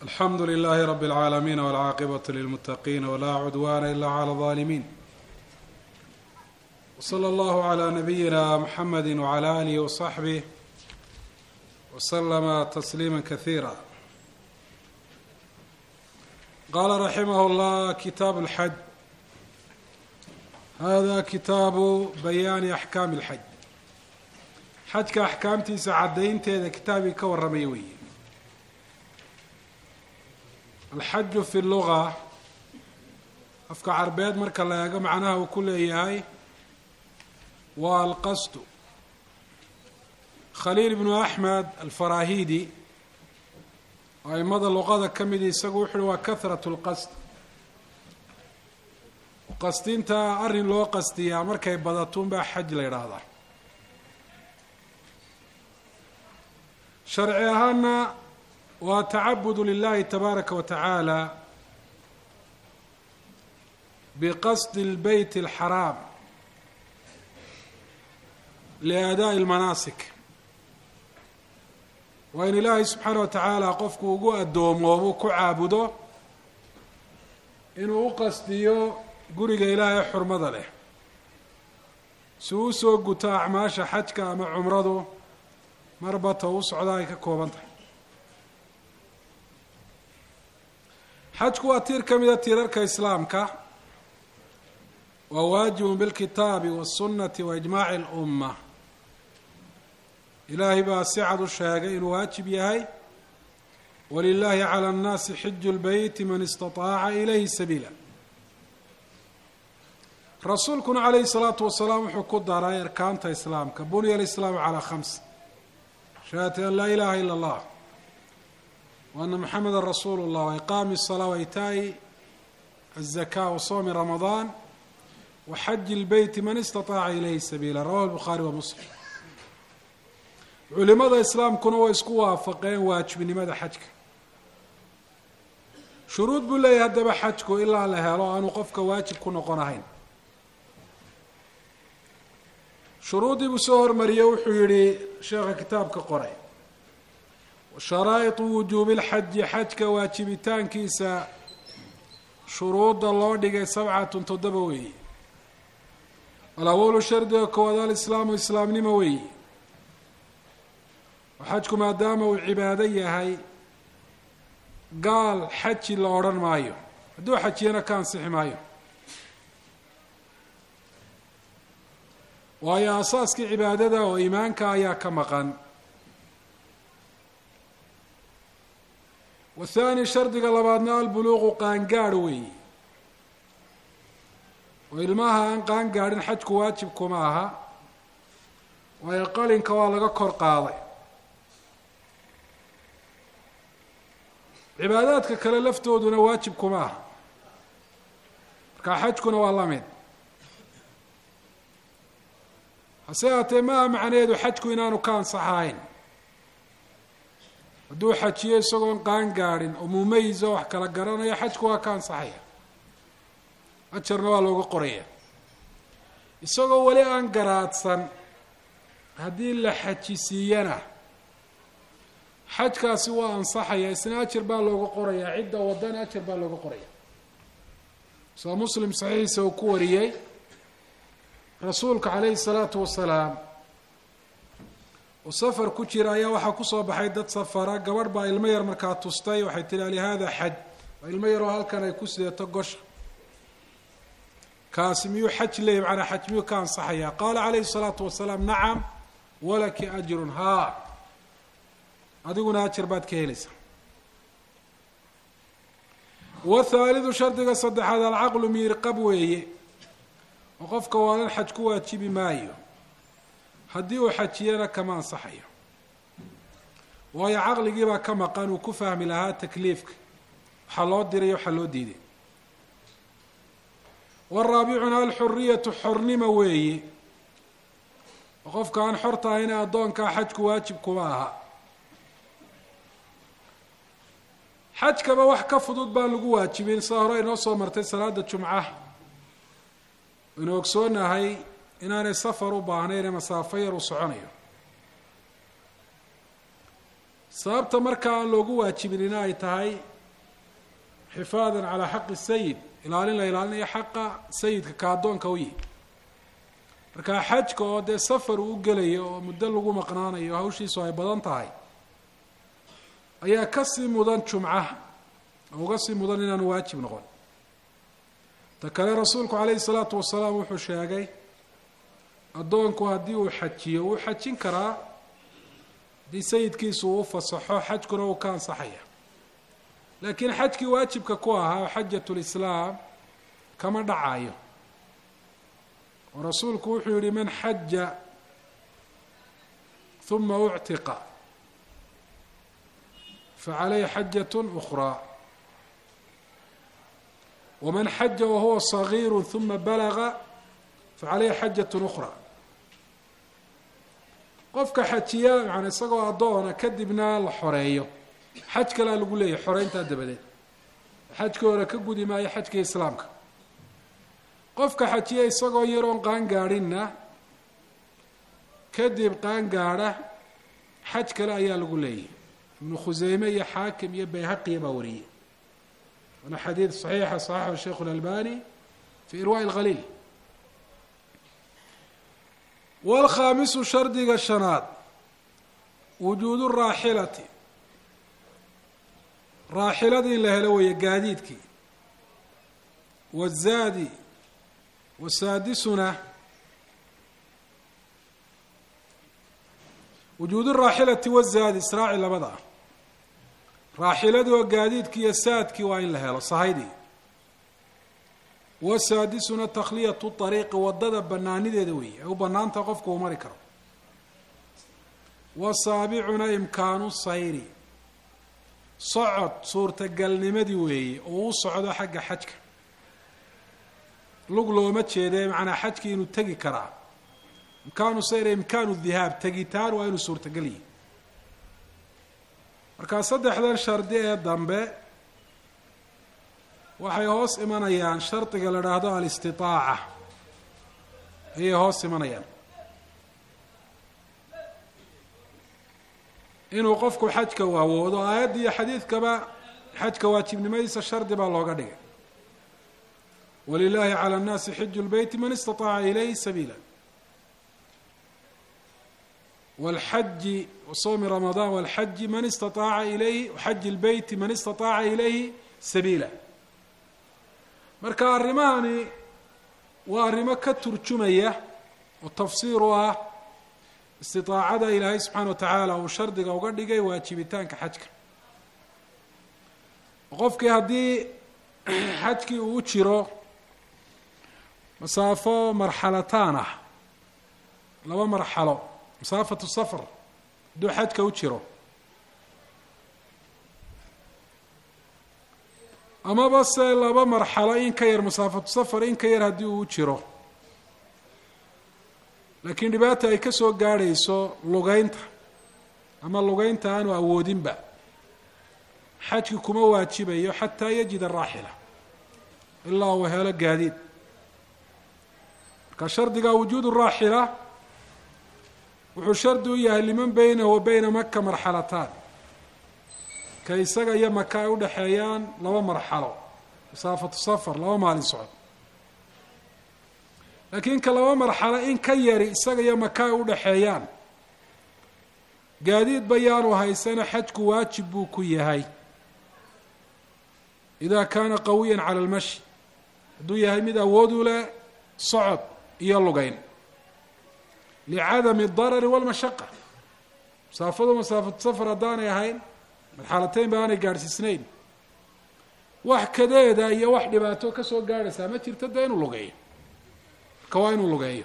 alxamdu lilahi rab اlcaalamiin wاlcaaqibaة lilmutaqiin wlaa cudwana ila clى الظalimin wslى اllahu عlى nabiyina mxamedi wعlى alih وصaxbih wslama tasliima kahiira qala raximah اllah kitaab اlxaj hada kitaabu bayaani axkaami اlxaj xajka axkaamtiisa caddaynteeda kitaabkii ka warramaya weeye alxaju fi luga afka carbeed marka la eego macnaha uu ku leeyahay waa alqasdu khaliil ibnu axmed alfarahidi oo aimada luqada ka midi isagu wuxu uhi waa kahrat lqasd qasdinta arrin loo qasdiyaa markay badatuun baa xaj la yidhaahdaa sharci ahaana waa tacabudu lilahi tabaaraka wa tacaala biqasdi lbeyt alxaraam liadaa'i lmanaasik waa in ilaahay subxaana wa tacaala qofku ugu addoomoobuu ku caabudo inuu u qasdiyo guriga ilaahay xurmada leh si uu usoo guto acmaasha xajka ama cumradu marbata u socda ay ka kooban tahay xajku waa tiir ka mida tiirarka islaamka waa waajibun bilkitaabi waالsunati wa ijmaaci اlumma ilaahay baa si cad u sheegay inuu waajib yahay walilahi calى اnnaasi xiju اlbeyti man istaطaaca ilayhi sabiila rasuulkuna calayhi الsalaatu wasalaam wuxuu ku daray arkaanta islaamka bunya alislaamu calaa khams shahadati an laa ilaha ila اllah وأن محمدا رsuل الlه وإqاam الصلاة وإitaaءi الزكاة وصوم رمضان وxج البيت man اsتطاaca إلyه سبيلا رwاه البخاري ومسلم culimada iسlaamkuna way isku waafaqeen waajibnimada xajka shuruud buu leeyahy haddaba xajku ilaa la helo aanu qofka waajib ku noqonahayn shuruuddii buu soo hormariyey wuxuu yihi sheekha kitaabka qoray sharaa'iطu wujuubi اlxaji xajka waajibitaankiisa shuruudda loo dhigay sabcatun toddoba weeye alawalu shardiga koowaad alislaamu islaamnimo weeye oo xajku maadaama uu cibaado yahay gaal xaji la odhan maayo hadduu xajiyana ka ansixi maayo waayo asaaskii cibaadada oo iimaanka ayaa ka maqan wathani shardiga labaadna albuluuqu qaangaadh weeye oo ilmaha aan qaangaadhin xajku waajib kuma aha waayo qalinka waa laga kor qaaday cibaadaadka kale laftooduna waajib kuma aha markaa xajkuna waa la mid hase haatee maaha macnaheedu xajku inaanu ka ansaxahayn hadduu xajiyo isagoon qaan gaadhin oo mumayis oo wax kala garanayo xajku waa ka ansaxaya ajarna waa looga qoraya isagoo weli aan garaadsan haddii la xajisiiyana xajkaasi waa ansaxaya isna ajar baa looga qorayaa cidda wadana ajar baa looga qoraya soo muslim saxiixiisa uu ku wariyey rasuulka calayhi salaatu wasalaam oo safar ku jira ayaa waxaa kusoo baxay dad safara gabadh baa ilmo yar markaa tustay waxay tihi alihada xaj waa ilmo yaroo halkan ay ku sideeto gosha kaasi miyuu xaj leeyay macnaa xaj miyuu ka ansaxaya qaala calayhi salaatu wasalaam nacam walaki ajrun haa adiguna ajar baad ka helaysaa wathaalidu shardiga saddexaad alcaqlu miirqab weeye oo qofka waalan xaj ku waajibi maayo haddii uu xajiyana kama ansaxayo waayo caqligiibaa ka maqan uu ku fahmi lahaa takliifka waxaa loo diray waxaa loo diiday waraabicuna alxuriyatu xornimo weeye oo qofka aan xorta ahayna addoonkaa xajku waajib kuma aha xajkaba wax ka fudud baan lagu waajibin sida hore inoo soo martay salaada jumca aynu ogsoonahay inaanay safar u baahnayn ee masaafo yar uu soconayo sababta markaa aan loogu waajibinina ay tahay xifaadan calaa xaqi sayid ilaalin la ilaalinayo xaqa sayidka ka addoonka u yihi markaa xajka oo dee safar uu u gelayo oo muddo lagu maqnaanayo hawshiisu ay badan tahay ayaa kasii mudan jumcaha oo uga sii mudan inaanu waajib noqon ta kale rasuulku calayhi salaatu wasalaam wuxuu sheegay addoonku haddii uu xajiyo wuu xajin karaa haddii sayidkiisu uu u fasaxo xajkuna uu ka ansaxaya laakiin xajkii waajibka ku ahaa xajatu lislaam kama dhacayo oo rasuulku wuxuu yihi man xaja uma uctiqa facalayhi xajat ukraa waman xaja wahuwa صagiiru uma balaga facalayhi xajat ukraa qofka xajiya maana isagoo addoona kadibna la xoreeyo xaj kalea lagu leeyahy xoreyntaa dabadeed xajkii hore ka gudi maayo xajkii islaamka qofka xajiya isagoo yaroon qaan gaadhinna kadib qaan gaadha xaj kale ayaa lagu leeyahy ibnu khuseyme iyo xaakim iyo bayhaqiya baa wariyey waana xadiid saxiixa saxaxu sheikhu اlalbani fi irwaaءi اlkhaliil wاlkhaamisu shardiga shanaad wujuudu raaxilati raaxiladii la helo weeye gaadiidkii wazaadi wasaadisuna wujuudu raaxilati wazaadi israaci labada ah raaxiladii oo gaadiidkii iyo saadkii waa in la helo sahaydii wasaadisuna takhliyatu ariiqi wadada banaanideeda weeye ay u banaanta qofku uu mari karo wasaabicuna imkaanu sayri socod suurtagalnimadii weeye oo u socdo xagga xajka lug looma jeedee macnaa xajkii inuu tegi karaa imkaanu sayr imkaanu dhihaab tegitaan waa inuu suurtagal yihi markaa saddexdan shardi ee dambe waxay hoos imanayaan shardiga la dhaahdo alistitaaca ayay hoos imanayaan inuu qofku xajka u awoodo aayadda iyo xadiidkaba xajka waajibnimadiisa shardi baa looga dhigay walilahi calى اnnaasi xiju lbeyti man istaطaaca ilayhi sabiila wاlxaji wasawmi ramadan wاlxaji man istaaaca ilayhi xaji اlbeyti man istaطaaca ilayhi sabiila marka arrimahani waa arrimo ka turjumaya oo tafsiir u ah istiطaacada ilaahay subxaana wa tacaala uu shardiga uga dhigay waajibitaanka xajka qofkii haddii xajkii uu u jiro masaafo marxalataan ah laba marxalo masaafatu safar hadduu xajka u jiro amaba se laba marxalo in ka yar masaafatu safar in ka yar haddii uu u jiro laakiin dhibaata ay ka soo gaadhayso lugeynta ama lugeynta aanu awoodinba xajki kuma waajibayo xataa yajid araaxila ilaa uu helo gaadiid marka shardiga wujuud raaxila wuxuu shardi u yahay liman beynahu wa beyna maka marxalataan ka isaga iyo maka ay udhexeeyaan laba marxalo masaafatu safar laba maalin socod laakiin ka laba marxalo in ka yari isaga iyo maka ay udhexeeyaan gaadiid bayaanu haysana xajku waajib buu ku yahay ida kaana qawiya cala almashi hadduu yahay mid awood u leh socod iyo lugeyn licadami darari walmashaqa masaafadu masaafatu safar haddaanay ahayn marxalateyn ba aanay gaadhsiisnayn wax kadeeda iyo wax dhibaato ka soo gaadhaysaa ma jirto dee inuu lugeeyo marka waa inuu lugeeyo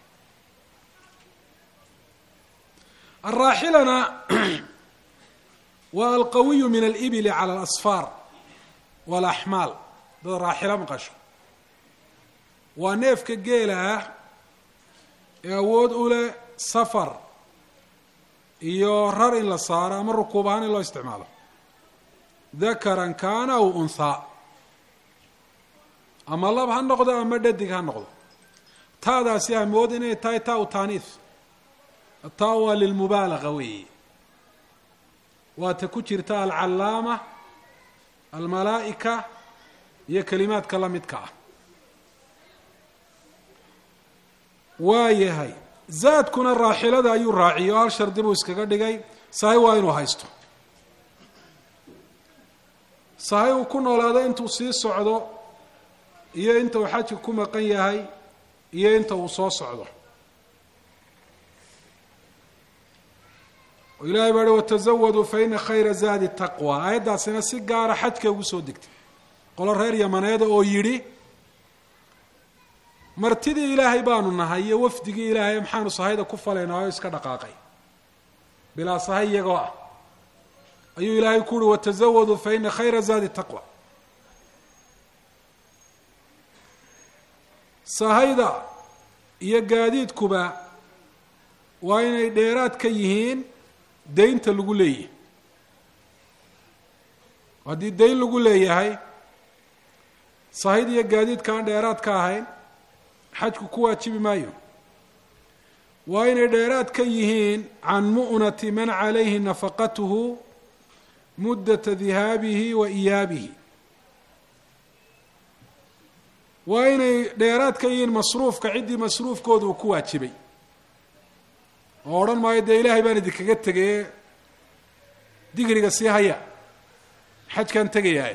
araaxilana waa alqawiyu min alibili cala alasfaar walaxmaal dad raaxilo maqasho waa neefka geela ah ee awood u leh safar iyo rar in la saaro ama rukuub ahaan in loo isticmaalo dakaran kaana aw unthaa ama lab ha noqdo ama dhadig ha noqdo taadaasi amood inay tahay taa u taaniif taa waa lilmubaalaga weeye waata ku jirta alcallaama almalaa'ika iyo kelimaadka la midka ah waa yahay zaadkuna raaxilada ayuu raaciyay oo hal shardi buu iskaga dhigay sahay waa inuu haysto sahay uu ku noolaado intuu sii socdo iyo inta uu xajka ku maqan yahay iyo inta uu soo socdo oo ilahay baa hi watazawaduu fa ina khayra zaadi taqwa aayaddaasina si gaara xajka ugu soo degtay qolo reer yamaneeda oo yidhi martidii ilaahay baanu nahay iyo wafdigii ilaahay maxaanu sahayda ku falaynaa oo iska dhaqaaqay bilaa sahay iyagoo ah ayuu ilaahay ku uhi watazawaduu fa ina khayra zaadi taqwa sahayda iyo gaadiidkuba waa inay dheeraad ka yihiin daynta lagu leeyahay haddii dayn lagu leeyahay sahayda iyo gaadiidka aan dheeraad ka ahayn xajku ku waajibi maayo waa inay dheeraad ka yihiin can mu'nati man calayhi nafaqatuhu muddata dihaabihi wa iyaabihi waa inay dheeraad ka yihiin masruufka ciddii masruufkooda uu ku waajibay oo odhan maayo dee ilaahay baan idinkaga tegaye digriga sii haya xajkaan tegayaaye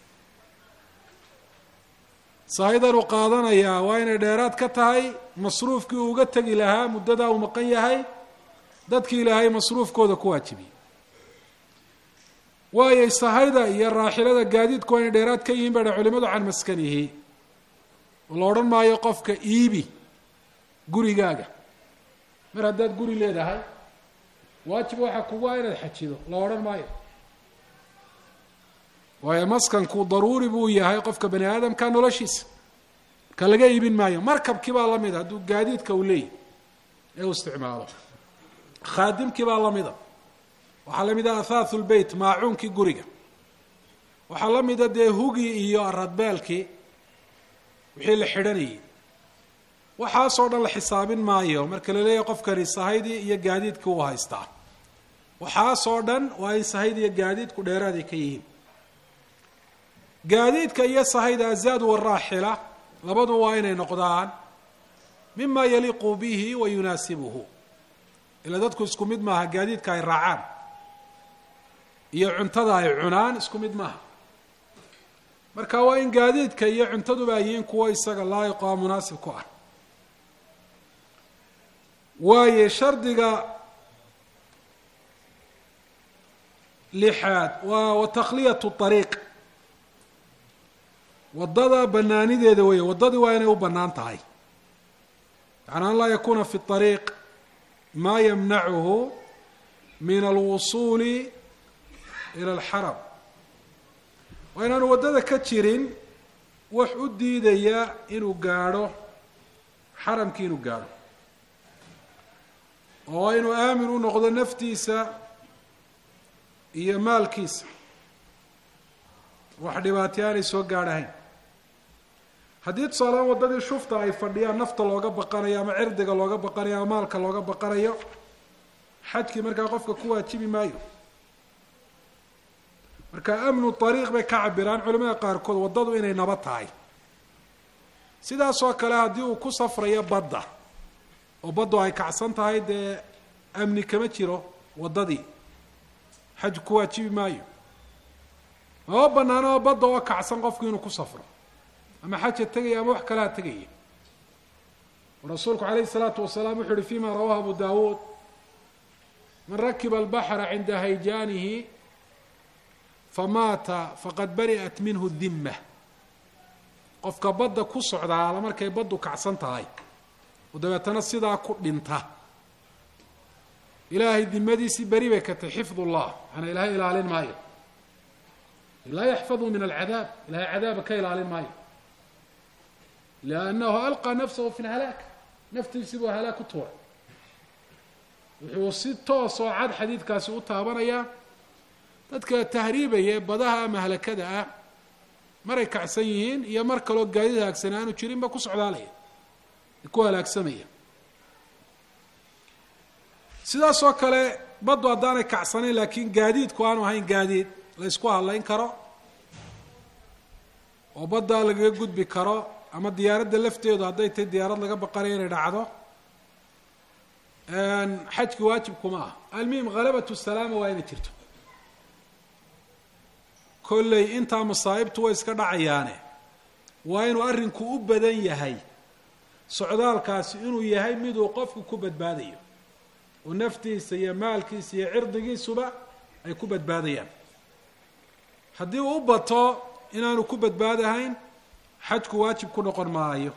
sahaydan uu qaadanayaa waa inay dheeraad ka tahay masruufkii uu uga tegi lahaa muddadaa uu maqan yahay dadkii ilaahay masruufkooda ku waajibiyey waayo sahayda iyo raaxilada gaadiidku waa inay dheeraad ka yihiin badha culimadu can maskanihi oo la odhan maayo qofka iibi gurigaaga mar haddaad guri leedahay waajib waxaa kugu ah inaad xajido la odhan maayo waayo maskanku daruuri buu yahay qofka bani aadamka noloshiisa ka laga iibin maayo markabkii baa lamida hadduu gaadiidka uu leeyahy ee uu isticmaalo khaadimkii baa lamida waxaa la mida athaahu lbeyt maacuunkii guriga waxaa la mida dee hugii iyo aradbeelkii wixii la xidhanayay waxaasoo dhan la xisaabin maayo marka la leeyahay qofkani sahaydii iyo gaadiidkii uu haystaa waxaasoo dhan waa in sahayda iyo gaadiidku dheeraaday ka yihiin gaadiidka iyo sahayda azaad waraaxila labadu waa inay noqdaan mima yaliiqu bihi wa yunaasibuhu ila dadku isku mid maaha gaadiidka ay raacaan iyo cuntada ay cunaan isku mid maaha marka waa in gaadiidka iyo cuntaduba ay yihiin kuwo isaga laayiqo a munaasib ku ah waaye shardiga lixaad waa watakhliyatu ariiq waddada banaanideeda weeye waddadii waa inay u bannaan tahay yacni an laa yakuuna fi ariiq maa yamnacuhu min alwusuuli ila alxaram waa inaanu waddada ka jirin wax u diidaya inuu gaadho xaramkii inuu gaadho oo waa inuu aamin u noqdo naftiisa iyo maalkiisa wax dhibaatay aanay soo gaadhahayn haddii tusaalaan waddadii shufta ay fadhiyaan nafta looga baqanayo ama cirdiga looga baqanayo ama maalka looga baqanayo xajkii markaa qofka ku waajibi maayo marka amnu ariiq bay ka cabiraan culimada qaarkood waddadu inay naba tahay sidaasoo kale haddii uu ku safrayo badda oo baddu ay kacsan tahay dee amni kama jiro waddadii xaj ku waajibi maayo mama banaano oo badda oo kacsan qofku inuu ku safro ama xaja tegaya ama wax kalea tegaya rasuulku calayhi الsalaatu wasalaam wuxu uhi fima rawahu abu dawuud man rakiba albaxra cinda hayjaanihi famaata faqad bari'at minhu dimma qofka badda ku socdaala markay baddu kacsan tahay oo dabeetana sidaa ku dhinta ilaahay dimadiisii beri bay ka tahy xifd ullah maanaa ilaahay ilaalin maayo laa yaxfadu min alcadaab ilahay cadaaba ka ilaalin maayo liannahu alqaa nafsahu fi lhalaak naftiisii buu halaag ku tuuray wuxuu si toos oo cad xadiidkaasi u taabanayaa dadka tahriibaya ee badaha ama halakada ah maray kacsan yihiin iyo mar kaloo gaadid halaagsan aanu jirinba ku socdaalaya ku halaagsamaya sidaasoo kale baddu haddaanay kacsanayn laakiin gaadiidku aanu ahayn gaadiid la ysku hadlayn karo oo baddaa lagaga gudbi karo ama diyaaradda lafteedu hadday tahay diyaarad laga baqanayo inay dhacdo xajki waajibkuma ah almuhim halabatu salaama waa inay jirto kolley intaa masaa'ibtu way iska dhacayaane waa inuu arrinku u badan yahay socdaalkaasi inuu yahay miduu qofku ku badbaadayo oo naftiisa iyo maalkiisa iyo cirdigiisuba ay ku badbaadayaan haddii uu u bato inaanu ku badbaadahayn xajku waajib ku noqon maayo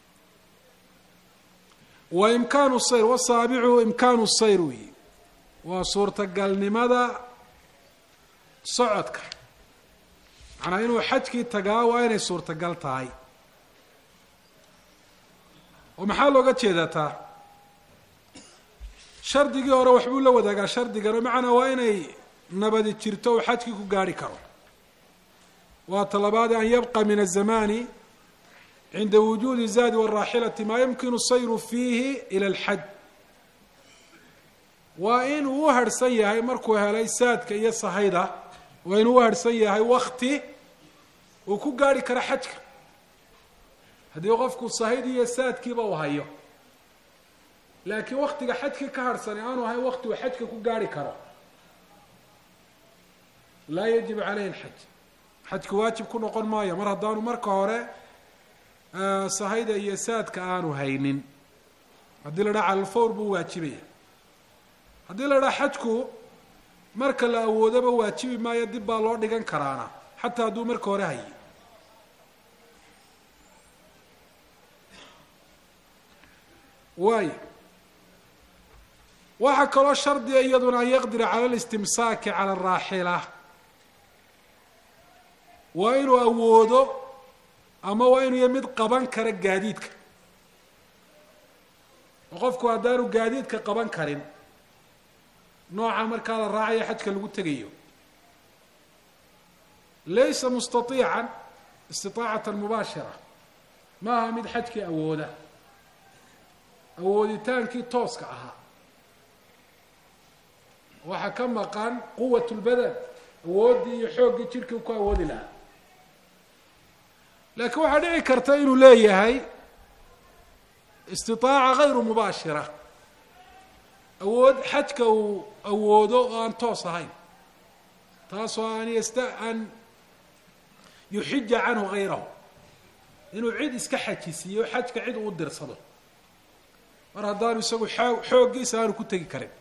wa imkaanu sayr wasaabicu imkaanu sayr weyi waa suurtagalnimada socodka macnaa inuu xajkii tagaa waa inay suurtagal tahay oo maxaa looga jeedaa taa shardigii hore waxbuu la wadaagaa shardigan oo macnaa waa inay nabadi jirto uu xajkii ku gaarhi karo waa talabaade an yabqa min azamani cinda wujuudi zaadi wاraaxilati maa yumkinu sayru fiihi ila اlxaj waa inuu u harhsan yahay markuu helay saadka iyo sahayda waa inuu u harhsan yahay wakti uu ku gaarhi karo xajka haddii qofku sahaydi iyo saadkiiba uu hayo laakiin waktiga xajkii ka harhsani aanu ahayn wakti uu xajka ku gaarhi karo laa yajib caleyhi اlxaj xajku waajib ku noqon maayo mar haddaanu marka hore sahayda iyo saadka aanu haynin haddii la dhaha calalfawr buu waajibaya haddii la dhaha xajku marka la awoodoba waajibi maayo dib baa loo dhigan karaana xataa hadduu marka hore hayay waayo waxaa kaloo shardiga iyaduna an yaqdira cala listimsaaki cala araaxila waa inuu awoodo ama waa inuu ya mid qaban kara gaadiidka oo qofku haddaanu gaadiidka qaban karin nooca markaa la raacayo xajka lagu tegayo laysa mustaiican istiaacatan mubaashira ma aha mid xajkii awooda awooditaankii tooska ahaa waxaa ka maqan quwat lbadan awooddii iyo xooggii jidhkii ku awoodi lahaa laakiin waxaa dhici karta inuu leeyahay istiaaca gayru mubaashira awood xajka uu awoodo oo aan toos ahayn taasoo an yasta an yuxija canhu gayrahu inuu cid iska xajisiiyo xajka cid uu dirsado mar haddaanu isagu xoo xooggiisa aanu ku tegi karin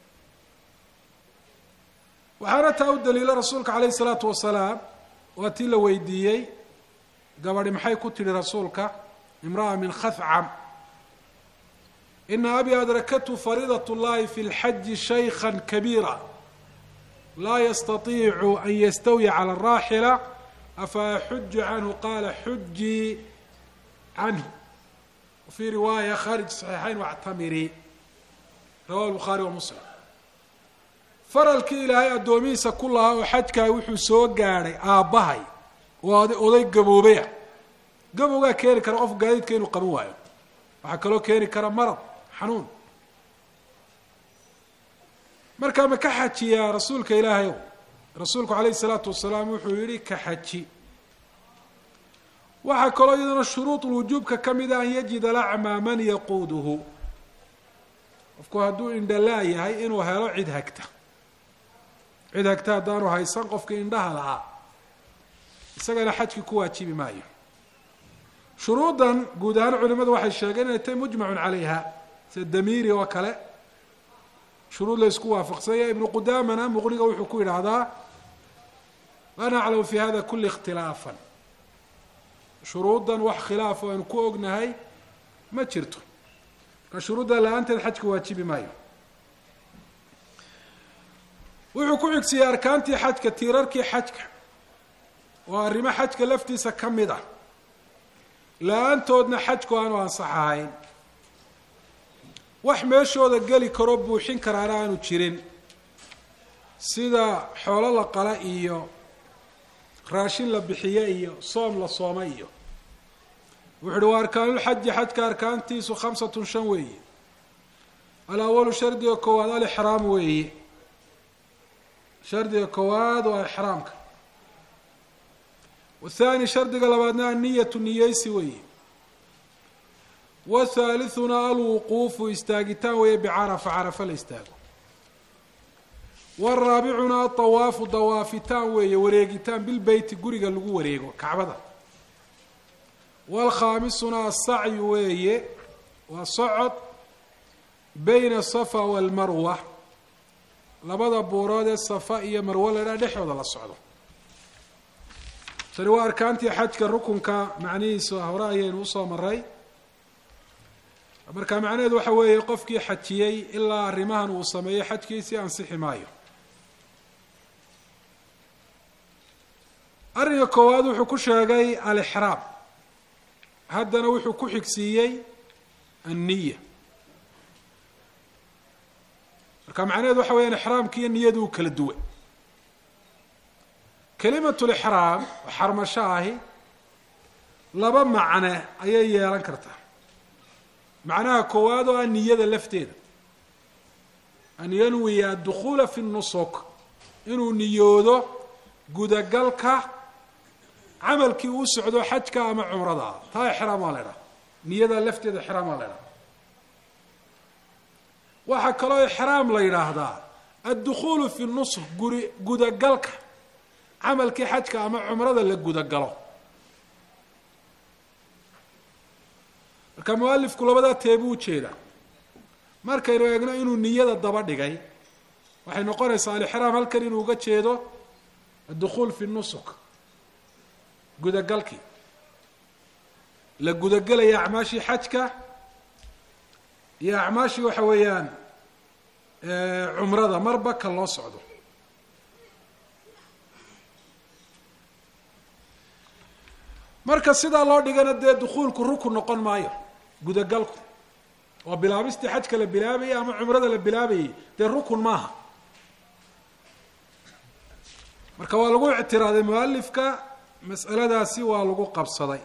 waxaana taa u daliila rasuulka calayhi isalaatu wasalaam waa tii la weydiiyey gabadhi maxay ku tidhi rasuulka imra'a min khafcam ina abi adrakathu fariidat اllahi fi اlxaji shaykha kabiira laa yastatiicu an yastawiya cala araaxila afa axuju canhu qaala xujii canhu wafii riwaaya kharij saxiixayn wactamiri rawahu lbukhaari wa muslim faralkii ilaahay addoomihiisa ku lahaa oo xajkaay wuxuu soo gaadhay aabbahay oo oday gaboobaya gabowgaa keeni kara qofku gaadiidka inuu qaban waayo waxaa kaloo keeni kara marad xanuun markaa ma ka xajiyaa rasuulka ilaahay ow rasuulku calayhi isalaatu wasalaam wuxuu yihi ka xaji waxaa kaloo iyadana shuruud lwujuubka ka mida an yajida lacmaa man yaquuduhu qofku hadduu indhalaa yahay inuu helo cid hagta cid hagta haddaanu haysan qofkii indhaha lahaa isagana xajkii ku waajibi maayo shuruuddan guud ahaan culimadu waxay sheegeen inay tahay mujmacun calayha sida damiiri oo kale shuruud la isku waafaqsanya ibnu qudaamana muqniga wuxuu ku yidhaahdaa laa naclamu fi hada kuli ikhtilaafan shuruuddan wax khilaaf oo aynu ku ognahay ma jirto marka shuruudda la-aanteed xajka waajibi maayo wuxuu ku xigsiiyey arkaantii xajka tiirarkii xajka waa arrimo xajka laftiisa ka mid ah la-aantoodna xajku aanu ansaxahayn wax meeshooda geli karoo buuxin karaana aanu jirin sida xoolo la qala iyo raashin la bixiye iyo soom la sooma iyo wuxu uhi waa arkaanulxaji xajka arkaantiisu khamsatun shan weeye alawalu shardiga koowaad alixraam weeye shardiga koowaad waa ixraamka wathani shardiga labaadna anniyatu niyeysi weeye wathaalithuna alwuquufu istaagitaan weeye bicarafa carafa la istaago waraabicuna adawaafu dawaafitaan weeye wareegitaan bilbeyti guriga lagu wareego kacbada waalkhaamisuna asacyu weeye waa socod bayna asafa waalmarwa labada buurood ee safa iyo marwo ladhaa dhexdooda la socdo tani waa arkaantii xajka rukunka macnihiisa hore ayaynu usoo maray marka macnaheedu waxa weeye qofkii xajiyey ilaa arrimahan uu sameeyey xajkiisii ansixi maayo arrinka koowaad wuxuu ku sheegay alixraam haddana wuxuu ku xigsiiyey anniya marka macnaheedu waxa weyaan ixraamki iyo niyadu u kala duwan kelimatu lixraam oo xarmasho ahi laba macne ayay yeelan kartaa macnaha koowaad oo ah niyada lafteeda an yanwiya adukhuula fi nusuk inuu niyoodo gudagalka camalkii uu socdo xajka ama cumrada ah taa ixraam waa la idhaha niyada lafteeda ixraam waa la idhaha waxaa kaloo ixraam la yidhaahdaa addukhuulu fi nusuk guri gudagalka camalkii xajka ama cumrada la gudagalo marka mualifku labadaa teebuu ujeedaa markaynu eegno inuu niyada daba dhigay waxay noqonaysaa alixraam halkan inuu uga jeedo addukhuul fi nusuk gudagalkii la gudagelaya acmaashii xajka iyo acmaashii waxa weeyaan cumrada marba ka loo socdo marka sidaa loo dhigana dee dukuulku rukun noqon maayo gudagalku oo bilaabistii xajka la bilaabayay ama cumrada la bilaabayay dee rukun maaha marka waa lagu ictiraaday mualifka mas'aladaasi waa lagu qabsaday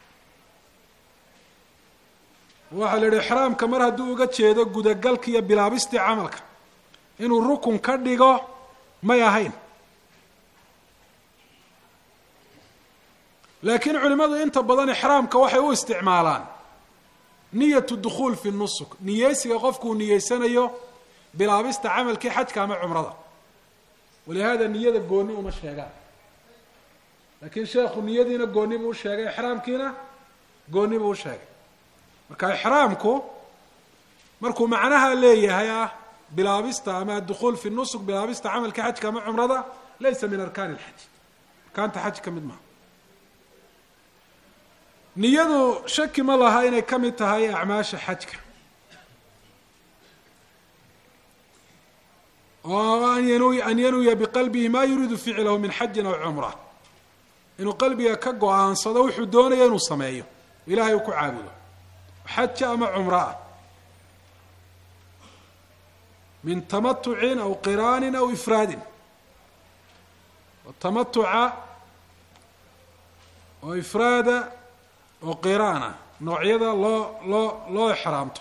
waxaa la yihi ixraamka mar hadduu uga jeedo gudagalka iyo bilaabistii camalka inuu rukun ka dhigo may ahayn laakiin culimadu inta badan ixraamka waxay u isticmaalaan niyatu dukhuul fi nusuk niyeysiga qofkuu niyeysanayo bilaabista camalkii xajka ama cumrada walihada niyada gooni uma sheegaan laakiin sheekhu niyadiina gooni buu usheegay ixraamkiina gooni buu usheegay marka ixraamku markuu macnaha leeyahay ah bilaabista ama adukhuul fi nusuk bilaabista camalkii xajka ama cumrada laysa min arkaani lxaj arkaanta xaj ka mid maha niyadu shaki ma laha inay ka mid tahay acmaasha xajka oo an yanwi an yanwiya biqalbihi ma yuriidu ficlahu min xajin aw cumra inuu qalbiga ka go-aansado wuxuu doonaya inuu sameeyo ilahay uu ku caabudo xaja ama cumro ah min tamatucin aw qiraanin aw ifraadin tamatuca oo ifraada oo qiraana noocyada loo loo loo exraamto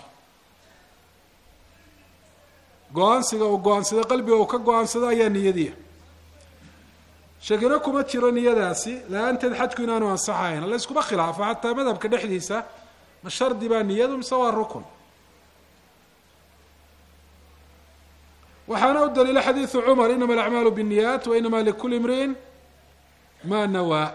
go-aansiga uu go-aansado qalbiga uu ka go-aansado ayaa niyadiya shakino kuma jiro niyadaasi la-aanteed xajku inaanu ansaxayn la yskuma khilaafo xataa madhabka dhexdiisa ma shardi baa niyadu mise waa rukun waxaana u daliila xadiidu cumar inama alacmaalu biاniyaat wa inama likuli imriin ma nawaa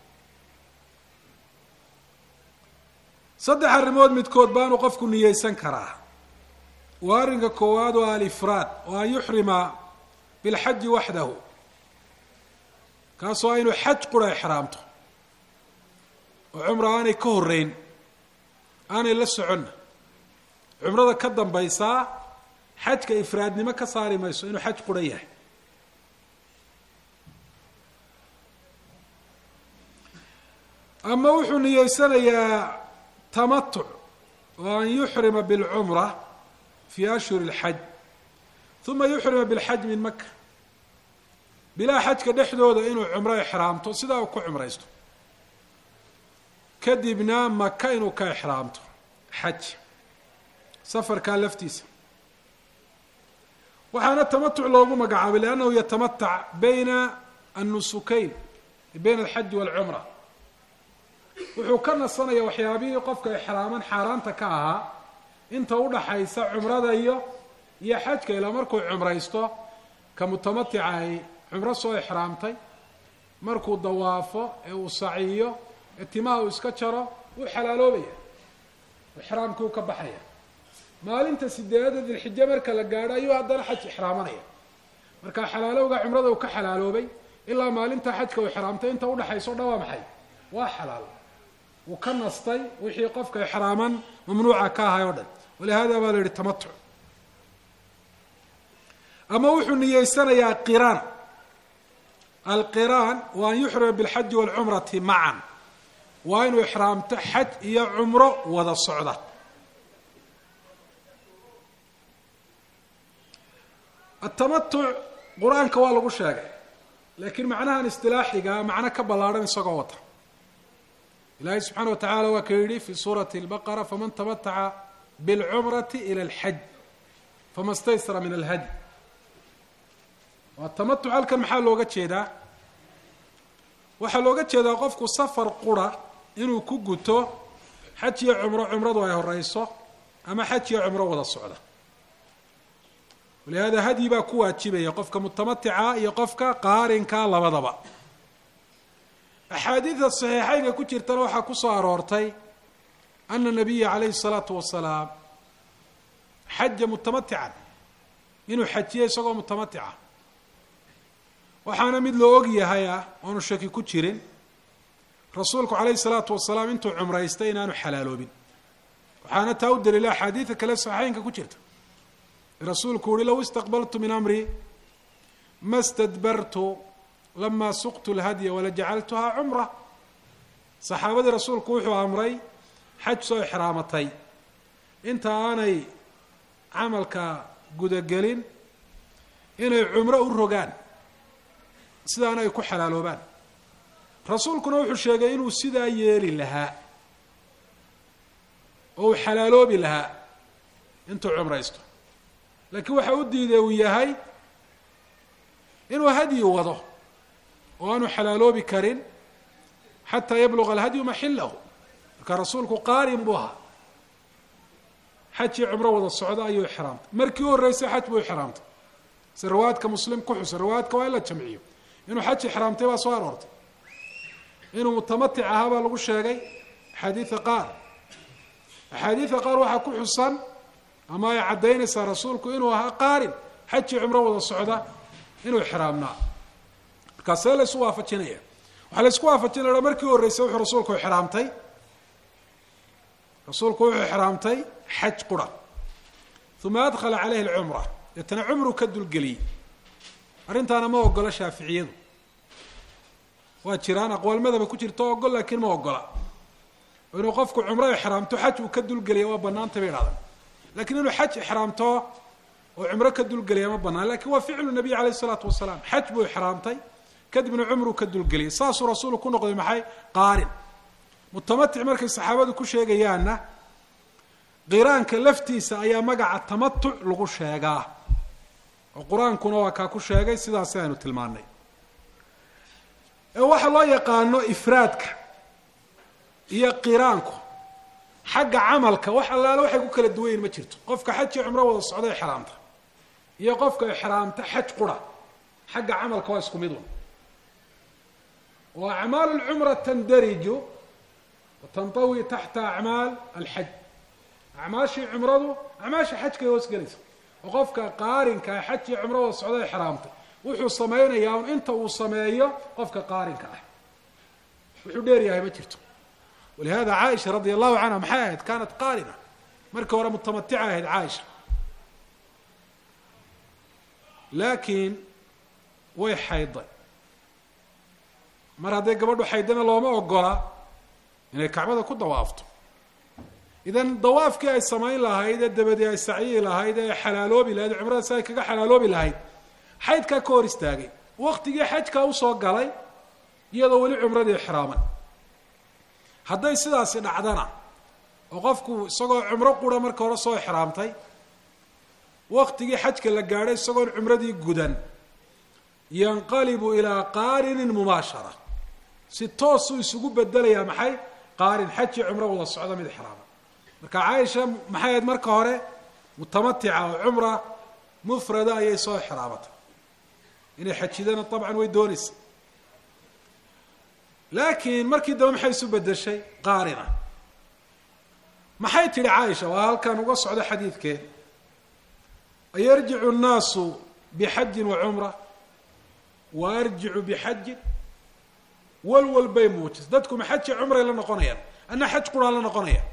saddex arrimood midkood baanu qofku niyeysan karaa waa arrinka koowaad oo alifraad oo an yuxrima bilxaji waxdahu kaasoo inuu xaj qura exraamto oo cumra aanay ka horeyn aanay la soconna cumrada ka dambaysaa xajka ifraadnimo ka saari mayso inuu xaj qura yahay ama wuxuu niyeysanayaa tamatuc oo an yuxrima bilcumra fi ashhuri اlxaj uma yuxrima bilxaj min maka bilaa xajka dhexdooda inuu cumro exraamto sidaa uu ku cumraysto kadibna maka inuu ka exraamto xaj safarkaa laftiisa waxaana tamatuc loogu magacaabay liannahu yatamatac bayna annusukayn bayna alxaji waalcumra wuxuu ka nasanaya waxyaabihii qofka ixraaman xaaraanta ka ahaa inta udhaxaysa cumrada iyo iyo xajka ilaa markuu cumraysto ka mutamatica ay cumro soo ixraamtay markuu dawaafo ee uu saciyo ee timaha uu iska jaro wuu xalaaloobaya ixraamkii uu ka baxaya maalinta sideedada dilxije marka la gaadho ayuu haddana xaj ixraamanaya marka xalaalowga cumrada uu ka xalaaloobay ilaa maalinta xajka uu ixraamtay inta udhaxaysa o dhan waa maxay waa xalaal wuu ka nastay wixii qofka ixraaman mamnuuca ka ahay o dhan walihada baa la yihi tamatuc ama wuxuu niyeysanayaa qiraan alqiraan wa an yuxrima bilxaji waalcumrati macan waa inuu ixraamto xaj iyo cumro wada socda atamatuc qur-aanka waa lagu sheegay laakiin macnahan istilaaxiga macno ka ballaadhan isagoo wata ilaahay subxaana wa tacala waa ka yidhi fi suurati lbaqara faman tamataca bilcumrati ila alxaj fama staysara min alhadi waa tamatuc halkan maxaa looga jeedaa waxaa looga jeedaa qofku safar qura inuu ku guto xaj iyo cumro cumradu ay horeyso ama xaj iyo cumro wada socda walihada hadyi baa ku waajibaya qofka mutamatica iyo qofka qaarinka labadaba axaadiida saxiixeynka ku jirtana waxaa ku soo aroortay ana nabiya calayhi salaatu wasalaam xaja mutamatican inuu xajiyo isagoo mutamatica waxaana mid loo og yahay ah oonu shaki ku jirin rasuulku calayhi salaatu wasalaam intuu cumraystay inaanu xalaaloobin waxaana taa u daliila axaadiida kale saxiixeynka ku jirta rasuulku uhi low istaqbaltu min amri ma stadbartu lama suqtu lhadya walajacaltuhaa cumra saxaabadii rasuulku wuxuu amray xaj soo ixraamatay inta aanay camalka gudagelin inay cumro u rogaan sidaana ay ku xalaaloobaan rasuulkuna wuxuu sheegay inuu sidaa yeeli lahaa oo uu xalaaloobi lahaa intuu cumraysto laakiin waxa u diiday uu yahay inuu hadyi wado oo aanu xalaaloobi karin xataa yabluga alhadyu maxilahu marka rasuulku qaarin buu ahaa xajii cumro wada socda ayuu ixraamtay markii u horreysay xaj buu ixraamtay si riwaayadka muslim ku xusa riwaayadka waa in la jamciyo inuu xaj ixraamtay baa soo aroortay inuu mutamatic ahaa baa lagu sheegay axaadiida qaar axaadiida qaar waxaa ku xusan ama ay caddaynaysaa rasuulku inuu ahaa qaarin xajii cumro wada socda inuu ixraamnaa markaasee la ysu waafajinaya waxaa la ysku waafajinaya markii u horreysay wuxuu rasuulku ixraamtay rasuulku wuxuu ixraamtay xaj qura uma adkhala caleyhi alcumra deetana cumru ka dulgeliyey arrintaana ma ogola shaaficiyadu waa jiraan aqwaal madaba ku jirta o ogol laakiin ma ogola inuu qofku cumro ixraamto xaj uu ka dulgeliya waa banaantay bay idhahdaan lakiin inuu xaj ixraamto oo cumro ka dulgeliya ma banaan lakin waa ficlu nabiy alayh isalaatu wasalaam xaj buu ixraamtay kadibna cumruu ka dulgeliyay saasuu rasuulu ku noqday maxay qaarin mutamatic markay saxaabadu ku sheegayaanna qiraanka laftiisa ayaa magaca tamatuc lagu sheegaa oo qur-aankuna waa kaa ku sheegay sidaasi aynu tilmaanay ee waxa loo yaqaano ifraadka iyo qiraanku xagga camalka wax allaale waxay ku kala duwan yihin ma jirto qofka xajii cumro wada socda ixraamta iyo qofka ixraamta xaj qura xagga camalka waa isku mid un wa acmaalu lcumra tandariju watantawi taxta acmaal alxaj acmaashii cumradu acmaasha xajkay hoos gelaysa oo qofka qaarinka xajii cumro wada socda ixraamta wuxuu samaynayaa un inta uu sameeyo qofka qaarinka ah wuxuu dheer yahay ma jirto walihada caaisha radia allahu canha maxay ahayd kaanat qaarina markii hore mutamatica ahayd caaisha laakiin way xayday mar hadday gabadhu xaydana looma ogola inay kacbada ku dawaafto idan dawaafkii ay samayn lahayd ee dabadii ay sacyihi lahayd ee xalaaloobi lahayd cumrada si ay kaga xalaaloobi lahayd xaydkaa ka hor istaagay waktigii xajkaa usoo galay iyadoo weli cumradii ixraaman hadday sidaasi dhacdana oo qofku isagoo cumro qura marka hore soo ixraamtay waktigii xajka la gaadhay isagoon cumradii gudan yanqalibu ilaa qaarinin mubaashara si toosuu isugu bedelayaa maxay qaarin xaj iyo cumro wada socda mid ixraama marka caaisha maxay ahayd marka hore mutamatica oo cumra mufrada ayay soo ixraamatay inay xajidana dabcan way doonaysa laakiin markii dambe maxay isu bedeshay qaarina maxay tidhi caaisha waa halkan uga socdo xadiidkeen ayarjicu nnaasu bixajin wa cumra wa arjicu bixajin walwal bay muujisa dadku ma xaji cumray la noqonayaan anna xaj quraa la noqonaya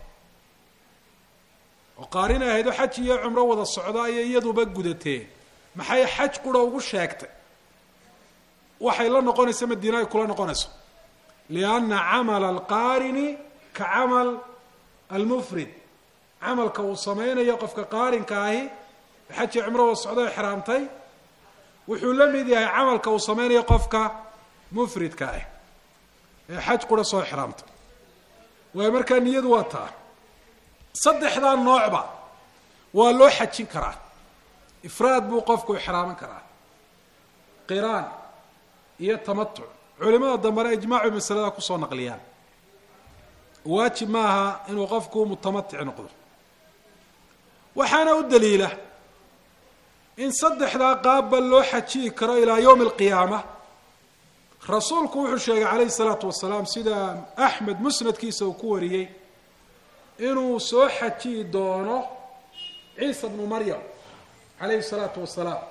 oo qaarin ay ahaydoo xaj iyo cumro wada socda ayay iyaduba gudatee maxay xaj qura ugu sheegtay waxay la noqonaysa madiina ay kula noqonayso lianna camala alqaarini ka camal almufrid camalka uu sameynayo qofka qaarinka ahi xaj iyo cumro wada socda ixraamtay wuxuu la mid yahay camalka uu sameynayo qofka mufridka ah ee xaj qura soo ixraamtay waayo markaa niyadu waa taa saddexdaa noocba waa loo xajin karaa ifraad buu qofku ixraaman karaa qiraan iyo tamatuc culimada dambena ijmaacu masalada kusoo naqliyaan waajib maaha inuu qofku mutamatic noqdo waxaana u daliila in saddexdaa qaabba loo xajiyi karo ilaa yowmi alqiyaama rasuulku wuxuu sheegay calayhi salaatu wasalaam sida axmed musnadkiisa uu ku wariyey inuu soo xajiyi doono ciisa bnu maryam calayhi salaatu wasalaam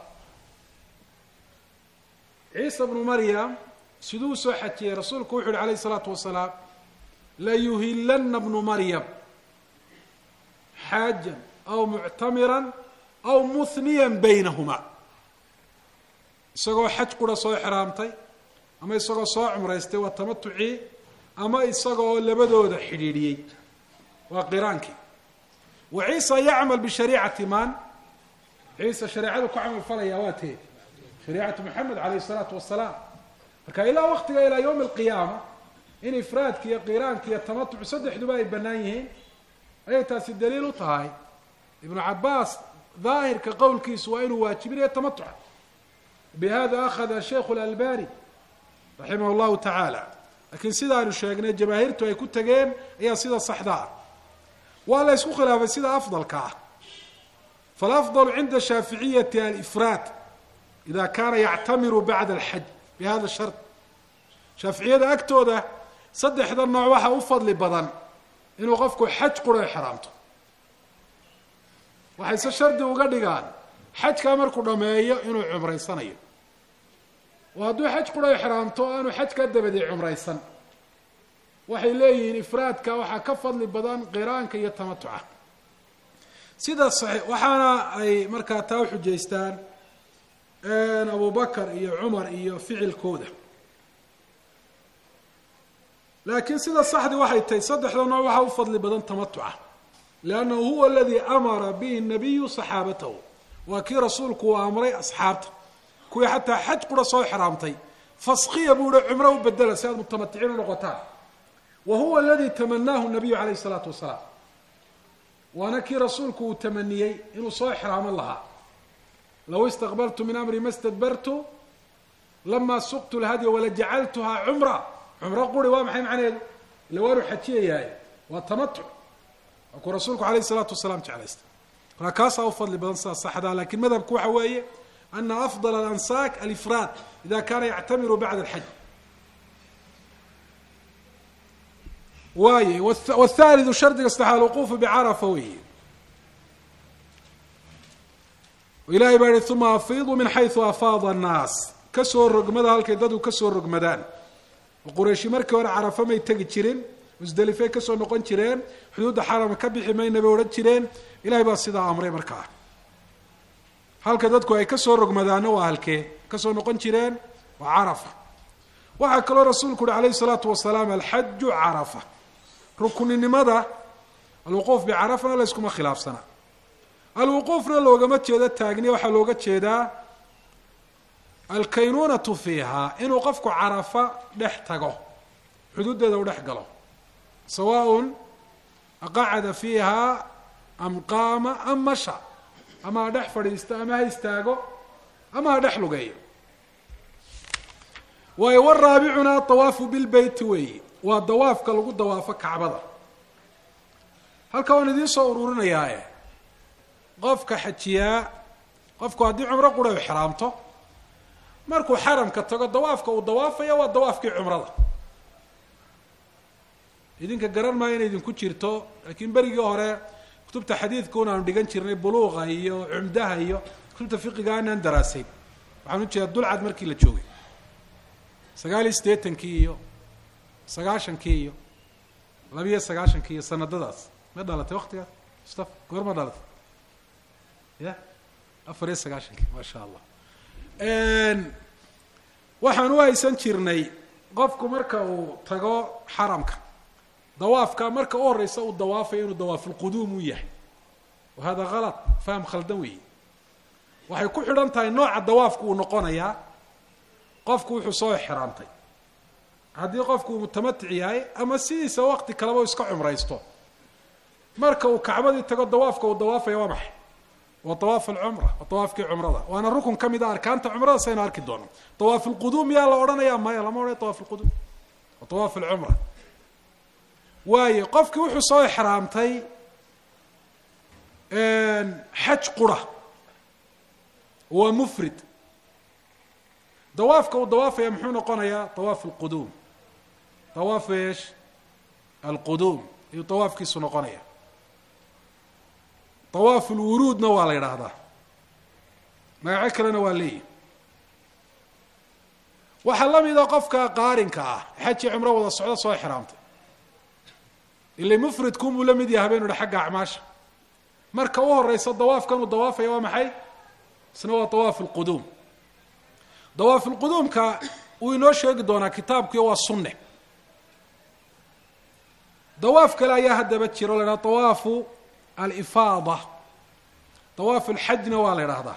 ciisa bnu maryam siduu soo xajiyey rasuulku wuxu uhi calayhi salaatu wasalaam layuhilana bnu maryam xaajan aw muctamiran aw muhniyan baynahuma isagoo xaj qura soo xiraamtay ama isagoo soo cumraystay waa tamatucii ama isagoo labadooda xidhiidhiyey waa qiraankii wa ciisa yacmal bishariicati man ciisa shareecadu ku camal falaya waa tee shariicatu moxamed calayhi salaatu wasalaam marka ilaa waqtiga ilaa yowmi alqiyaama in ifraadka iyo qiraanka iyo tamatucu saddexduba ay bannaan yihiin ayay taasi daliil u tahay ibnu cabaas daahirka qowlkiisu waa inuu waajibinayo tamatuca bihada akhada sheikhu lalbani raximah llahu tacaala laakiin sidaanu sheegnay jamaahiirtu ay ku tageen ayaa sida saxda ah waa la ysku khilaafay sida afdalka ah falafdalu cinda shaaficiyati alifraad ida kaana yactamiru bacda alxaj bihada shart shaaficiyada agtooda saddexda nooc waxaa u fadli badan inuu qofku xaj qura xiraamto waxayse shardi uga dhigaan xajkaa markuu dhameeyo inuu cumraysanayo oo hadduu xaj qura xiraamto o aanu xajkaa dabadii cumraysan waxay leeyihiin ifraadka waxaa ka fadli badan qiraanka iyo tamatuca sida saxiix waxaana ay markaa taa uxujaystaan abu bakar iyo cumar iyo ficilkooda laakiin sida saxdii waxay tahay saddexda nooc waxaa u fadli badan tamatuca liannahu huwa aladii amara bihi nabiyu saxaabatahu waa kii rasuulku uu amray asxaabta kuwii xataa xaj qura soo xiraamtay faskiya buu hi cumro u bedela si aad mutamaticiin u noqotaan wa huwa aladii tamanaahu nabiyu calayhi salaatu wasalaam waana kii rasuulku uu tamaniyey inuu soo xiraaman lahaa low istaqbaltu min amri ma stadbartu lama suqtu lhadya walajacaltuhaa cumra cumro quri waa maxay macnaheedu ila waanu xajiyayahay waa tamatuc waa kuu rasuulku alayh isalaatu wasalaam jeclaysta markaa kaasaa u fadli badan sidaa saxdaa lakin madhabku waxa weeye ana afdal alansaak alifraad ida kaana yactamiru bacda alxaj waaye wthalidu shardiga saddexaad alwuquufu bicarafa weeye ilahay baa yihi uma afiiduu min xaysu afaada annaas kasoo rogmada halkay dadku kasoo rogmadaan oo qurayshi markii hore carafa may tegi jirin musdelifey kasoo noqon jireen xuduudda xarama ka bixi mayna bay odhan jireen ilahay baa sidaa amray markaa halka dadku ay kasoo rogmadaana waa halkee kasoo noqon jireen waa carafa waxaa kaloo rasuulku uhi alayhi salaatu wasalaam alxaju carafa rukuninimada alwuquuf bicarafana la yskuma khilaafsana alwuquufna loogama jeedo taagniya waxaa looga jeedaa alkaynunatu fiiha inuu qofku carafa dhex tago xuduuddeeda u dhex galo sawaaء aqacada fiiha am qaama am masha ama ha dhex fadhiisto ama ha istaago ama ha dhex lugeeyo waayo waraabicuna dawaafu bilbeyti weeyi waa dawaafka lagu dawaafo kacbada halka waan idiin soo ururinayaae qofka xajiyaa qofku haddii cumro qura u xiraamto markuu xaramka tago dawaafka uu dawaafaya waa dawaafkii cumrada idinka garan maayo inay idinku jirto laakiin berigii hore kutubta xadiidka un aanu dhigan jirnay buluuqa iyo cumdaha iyo kutubta fiqiga aanaan daraasayn waxaan ujeedaa dulcad markii la joogay sagaal iyo siddeetankii iyo sagaashankii iyo labiyo sagaashankii iyo sanadadaas ma dhalatay waktigaas mustafa goor ma dhalatay ya afar iyo sagaashankii maa sha allah waxaan u haysan jirnay qofku marka uu tago xaramka dawaafka marka u horeysa uu dawaafayo inuu dawaafulquduum u yahay wa hada kalad faham khaldan weeye waxay ku xidhan tahay nooca dawaafku uu noqonayaa qofku wuxuu soo xiraamtay haddii qofku uu mutamatic yahay ama sidiisa waqti kaleba u iska cumraysto marka uu kacbadii tago dawaafka uu dawaafaya waa maxay waa dawaaf alcumra waa dawaafkii cumrada waana rukun ka mid a arkaanta cumrada saynu arki doono dawaaf alquduum yaa la odhanaya maya lama odhanaya dawaaf alquduum waa dawaaf alcumra waayo qofkii wuxuu soo exraamtay xaj qura waa mufrid dawaafka uu dawaafaya muxuu noqonayaa dawaaf alquduum dawaaf eesh alquduum ayuu dawaafkiisu noqonaya dawaaf ulwuruudna waa la yidhaahdaa magaco kalena waa leeyihi waxaa la mida qofka qaarinka ah xajii cumro wada socdo soo exraamtay ila mufridkuunbuu la mid yahay habenu hi xagga acmaasha marka u horeysa dawaafkan uu dawaafaya waa maxay isna waa dawaaf alquduum dawaaf ulquduumka wuu inoo sheegi doonaa kitaabkuiyo waa sunne dawaaf kale ayaa haddaba jiro o la ydhaha dawaafu alifaada dawaaf alxajna waa la idhaahdaa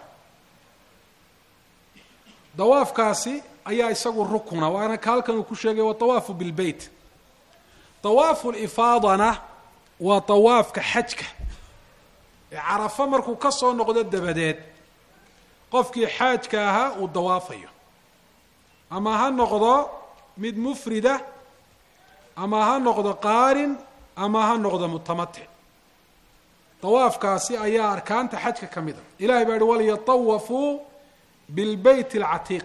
dawaafkaasi ayaa isagu rukuna waana ka halkan uu ku sheegay waa dawaafu bilbeyt dawaafu lifaadana waa dawaafka xajka ee carafo markuu ka soo noqdo dabadeed qofkii xaajka ahaa uu dawaafayo ama ha noqdo mid mufrida ama ha noqdo qaarin ama ha noqdo mutamatic dawaafkaasi ayaa arkaanta xajka ka mid a ilahay baa yihi waliyatawafuu bilbeyt alcatiiq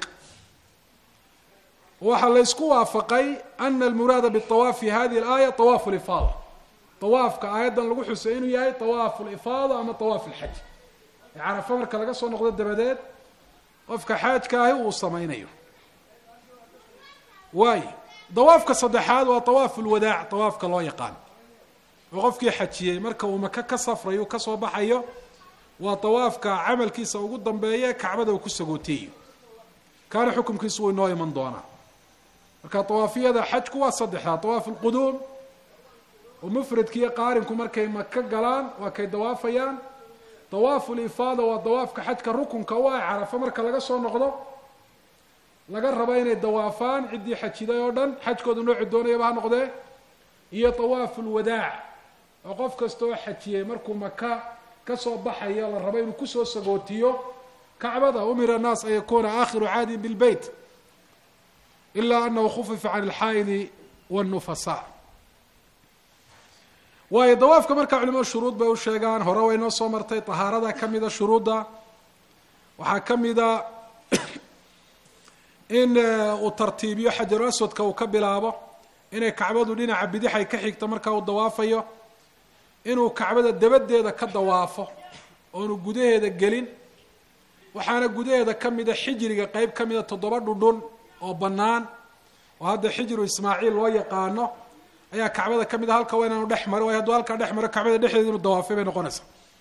waxaa la ysku waafaqay ana almuraada biawaaf fi hadihi alaaya awaafu lifaada awaafka aayaddan lagu xusay inuu yahay awaafu lifaada ama awaaf alxaj ee carafo marka laga soo noqdo dabadeed qofka xaajka ahi uu samaynayo waayo dawaafka saddexaad waa awaafu lwadaac awaafka loo yaqaan oo qofkii xajiyey marka uu maka ka safrayo u kasoo baxayo waa awaafka camalkiisa ugu dambeeya kacbada uu ku sagooteeyo kaana xukumkiisu wuu inoo iman doonaa marka awaafiyada xajku waa saddexdaa awaaf alquduum oo mufradki iyo qaarinku markay maka galaan waa kay dawaafayaan dawaafu lifaada waa dawaafka xajka rukunka u ah carafo marka laga soo noqdo laga raba inay dawaafaan ciddii xajiday oo dhan xajkooda nooci doonayaba ha noqdee iyo dawaafu lwadaac oo qof kasta oo xajiyey markuu maka kasoo baxayo la rabo inuu kusoo sagootiyo kacbada umira annaas an yakuna aakhiru caadin bilbeyt ila anahu khufifa can alxaa'idi wاnnufasa waayo dawaafka markaa culimadu shuruud bay u sheegaan hore way noo soo martay tahaarada ka mida shuruudda waxaa ka mida in uu tartiibiyo xajaru aswadka uu ka bilaabo inay kacbadu dhinaca bidixay ka xigto markaa uu dawaafayo inuu kacbada dabadeeda ka dawaafo oonu gudaheeda gelin waxaana gudaheeda ka mida xijriga qeyb ka mida toddoba dhudhun oo bannaan oo hadda xijru ismaaciil loo yaqaano ayaa kacbada ka mid a halka waa inaanu dhex maro waayo hadduu halkaa dhex maro kacbada dhexdeeda inuu dawaafay bay noqonaysaa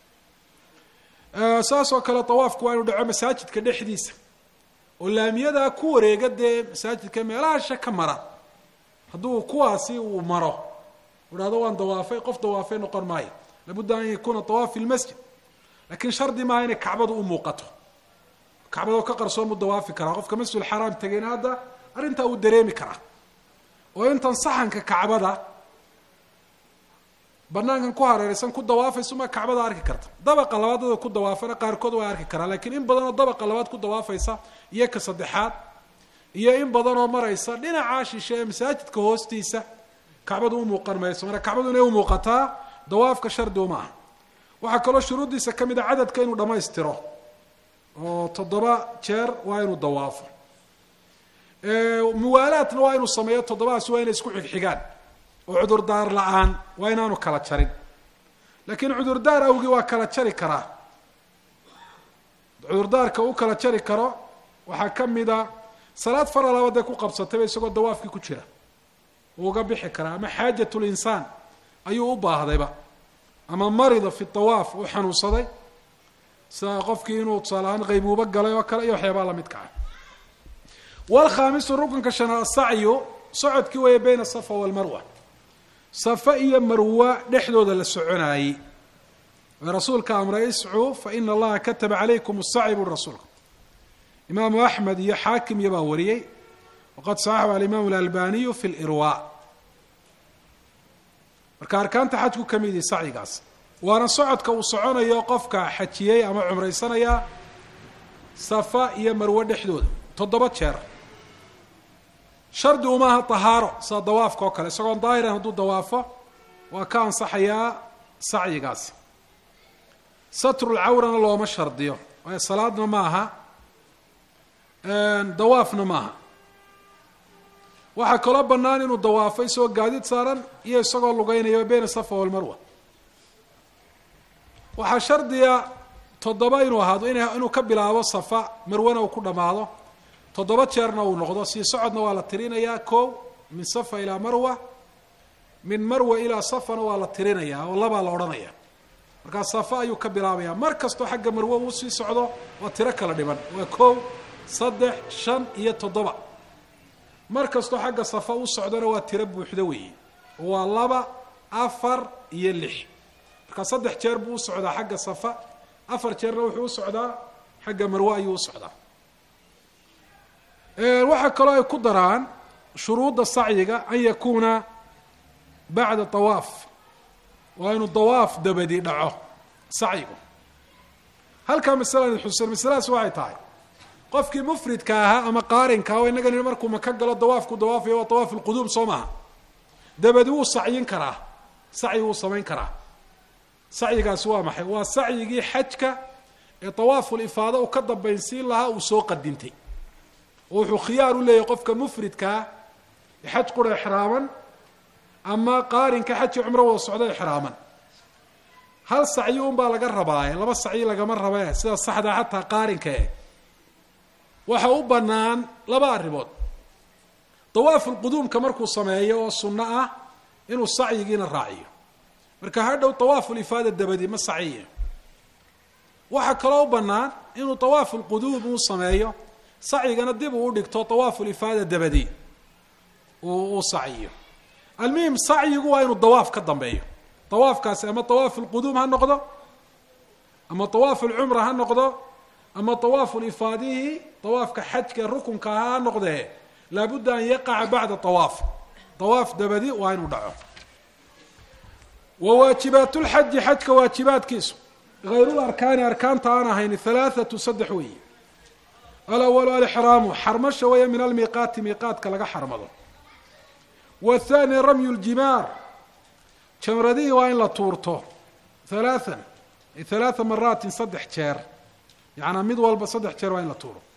saas oo kale dawaafku waa inuu dhaco masaajidka dhexdiisa oo laamiyadaa ku wareega dee masaajidka meelaha sha ka mara hadduu kuwaasi uu maro u dhahdo waan dawaafay qof dawaafay noqon maayo labudda an yakuuna dawaaf fi lmasjid lakin shardi maaha inay kacbadu u muuqato kacbadoo ka qarsoon buu dawaafi karaa qofka masjid xaraam tegayna hadda arrintaa uu dareemi karaa oo intan saxanka kacbada banaankan ku hareeraysan ku dawaafaysumaa kacbada arki karta dabaqa labaad dada ku dawaafana qaarkood waa arki karaa lakiin in badan oo dabaqa labaad ku dawaafaysa iyo ka saddexaad iyo in badan oo maraysa dhinacaa shishe ee masaajidka hoostiisa kacbadu u muuqan mayso marka kacbadu inay umuuqataa dawaafka shardi uma aha waxaa kaloo shuruuddiisa ka mid a cadadka inuu dhammaystiro oo toddoba jeer waa inuu dawaafo muwaalaadna waa inuu sameeyo toddobadaasi waa inay isku xigxigaan oo cudurdaar la-aan waa inaanu kala jarin laakiin cudurdaar awgii waa kala jari karaa cudurdaarka u kala jari karo waxaa ka mid a salaad faralaba dee ku qabsatayba isagoo dawaafkii ku jira uu uga bixi karaa ama xaajat linsaan ayuu u baahdayba ama marida fi dawaaf uu xanuunsaday sida qofkii inuu tusaale ahaan qaybuuba galay oo kale iyo waxyaabaa lamidka ah walkhaamisu rukunka shanaad asacyu socodkii weeye bayna safa walmarwa safa iyo marwa dhexdooda la soconaayey ee rasuulka amray iscuu fa ina allaha kataba calaykum asacyi buri rasuulka imaamu axmed iyo xaakim iyo baa wariyey waqad saxaxu alimaamu alalbaniyu fi lirwa marka arkaanta xajku ka mid yihi sacyigaas waana socodka uu soconayo qofka xajiyey ama cumraysanaya safa iyo marwe dhexdooda toddoba jeer shardi umaaha tahaaro sida dawaafka oo kale isagoon daahiran hadduu dawaafo waa ka ansaxayaa sacyigaasi satrulcawrana looma shardiyo waayo salaadna maaha dawaafna maaha waxaa kaloo bannaan inuu dawaafo isagoo gaadiid saaran iyo isagoo lugeynayo bayna safa walmarwa waxaa shardiga toddoba inuu ahaado in inuu ka bilaabo safa marwana uu ku dhammaado toddoba jeerna uu noqdo sii socodna waa la tirinayaa kow min safa ilaa marwa min marwa ilaa safana waa la tirinayaa oo labaa la odhanaya markaa safa ayuu ka bilaabaya mar kastoo xagga marwo uu sii socdo waa tiro kala dhiban waa kow saddex shan iyo toddoba mar kastoo xagga safa u socdona waa tiro buuxdo weeye waa laba afar iyo lix markaa saddex jeer buu u socdaa xagga safa afar jeerna wuxuu u socdaa xagga marwe ayuu u socdaa waxaa kaloo ay ku daraan shuruudda sacyiga an yakuuna bacda tawaaf waa inuu dawaaf dabadi dhaco sacyigu halkaa masalani xusen masaladaas waxay tahay qofkii mufridka ahaa ama qaarinka o inagani markuu maka galo dawaafku dawaafayo waa dawaaf lquduum soo maaha dabadi wuu sacyin karaa sacyi wuu samayn karaa sacyigaasi waa maxay waa sacyigii xajka ee dawaaful ifaada uu ka dambaynsiin lahaa uu soo qadintay oo wuxuu khiyaar u leeyahay qofka mufridkaa ee xaj qura exraaman ama qaarinka xajii cumro wada socdo exraaman hal sacyi unbaa laga rabaaye laba sacyi lagama rabe sida saxda xataa qaarinka e waxa u bannaan laba arrimood dawaafulquduumka markuu sameeyo oo sunno ah inuu sacyigiina raaciyo marka hadhow dawaafulifaada dabadi ma saciye waxaa kaloo u bannaan inuu dawaafulquduum uu sameeyo sacyigana dib uu udhigto dawaafulifaada dabadi uu uu saciyo almuhim sacyigu waa inuu dawaaf ka dambeeyo dawaafkaasi ama dawaafulquduum ha noqdo ama dawaafulcumra ha noqdo ama dawaafulifaadihi dawaafka xajka rukunka ahaa ha noqdee laabudda an yaqaca bacda dawaaf dawaaf dabadi waa inuu dhaco wa waajibaat lxaji xajka waajibaadkiisu hayru larkaani arkaanta aan ahayn halaathatu saddex weeye alawalu alixraamu xarmasha weeye min almiiqaati miiqaadka laga xarmado wathani ramyu ljimaar jamradihii waa in la tuurto halaathan halaatha maraatin saddex jeer yacanaa mid walba saddex jeer waa in la tuuro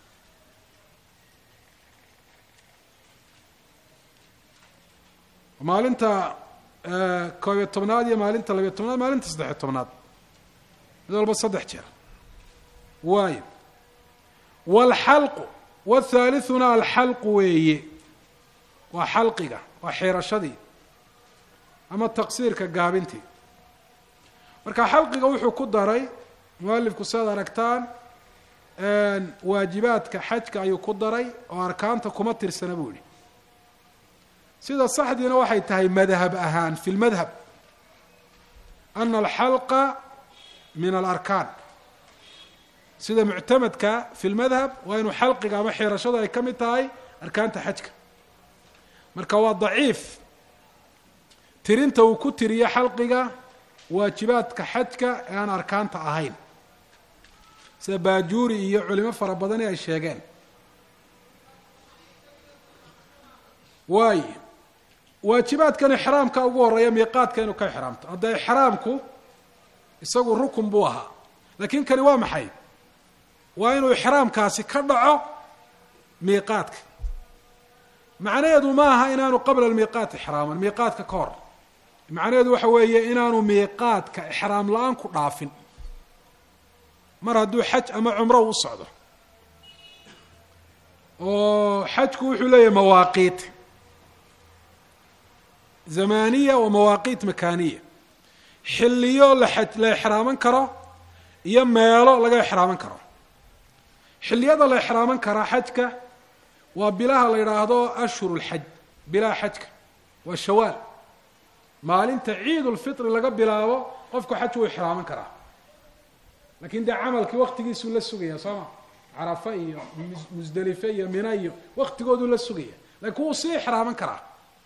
maalinta koobiyo tobnaad iyo maalinta labiyo tobnaad maalinta saddexiyo tobnaad mid walba saddex jeer waayo waalxalqu wathaalithuna alxalqu weeye waa xalqiga waa xiirashadii ama taqsiirka gaabintii marka xalqiga wuxuu ku daray mualifku sidaad aragtaan waajibaadka xajka ayuu ku daray oo arkaanta kuma tirsana buu yihi sida saxdiina waxay tahay madhab ahaan fi lmadhab ana alxalqa min alarkaan sida muctamadka fi lmadhab waa inuu xalqiga ama xiirashadu ay ka mid tahay arkaanta xajka marka waa daciif tirinta uu ku tiriyo xalqiga waajibaadka xajka ee aan arkaanta ahayn sida baajuuri iyo culimo fara badani ay sheegeen waayo waajibaadkan ixraamka ugu horeeya miiqaadka inuu ka ixraamto hadda ixraamku isagu rukun buu ahaa laakiin kani waa maxay waa inuu ixraamkaasi ka dhaco miiqaadka macnaheedu ma aha inaanu qabla almiiqaat ixraaman miiqaadka ka hor macnaheedu waxa weeye inaanu miiqaadka ixraam la-aan ku dhaafin mar hadduu xaj ama cumro u socdo oo xajku wuxuu leeyahay mawaaqiit zamaniya wa mawaaqiit makaaniya xilliyo la xaj la ixraaman karo iyo meelo laga ixraaman karo xilliyada la ixraaman karaa xajka waa bilaha la yidhaahdo ashhur lxaj bilaha xajka waa shawaal maalinta ciid ulfitri laga bilaabo qofku xaj wuu ixraaman karaa lakin dee camalkii waktigiisuu la sugaya soo ma carafa iyo musdelife iyo mina iyo waktigooduu la sugaya lakin wuu sii ixraaman karaa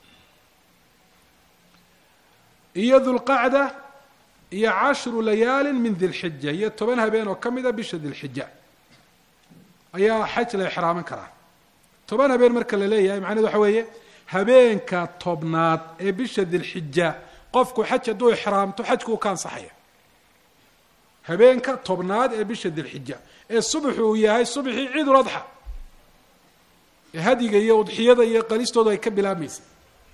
iyo dulqacda iyo cashru layaali min dilxija iyo toban habeen oo ka mida bisha dilxija ayaa xaj la ixraaman karaa toban habeen marka la leeyahay macnahedu waxa weeye habeenka tobnaad ee bisha dilxija qofku xaj hadduu ixraamto xajku uu ka ansaxaya habeenka tobnaad ee bisha dilxija ee subaxu uu yahay subaxii ciidul adxa ee hadiga iyo udxiyada iyo qalistoodu ay ka bilaabmaysay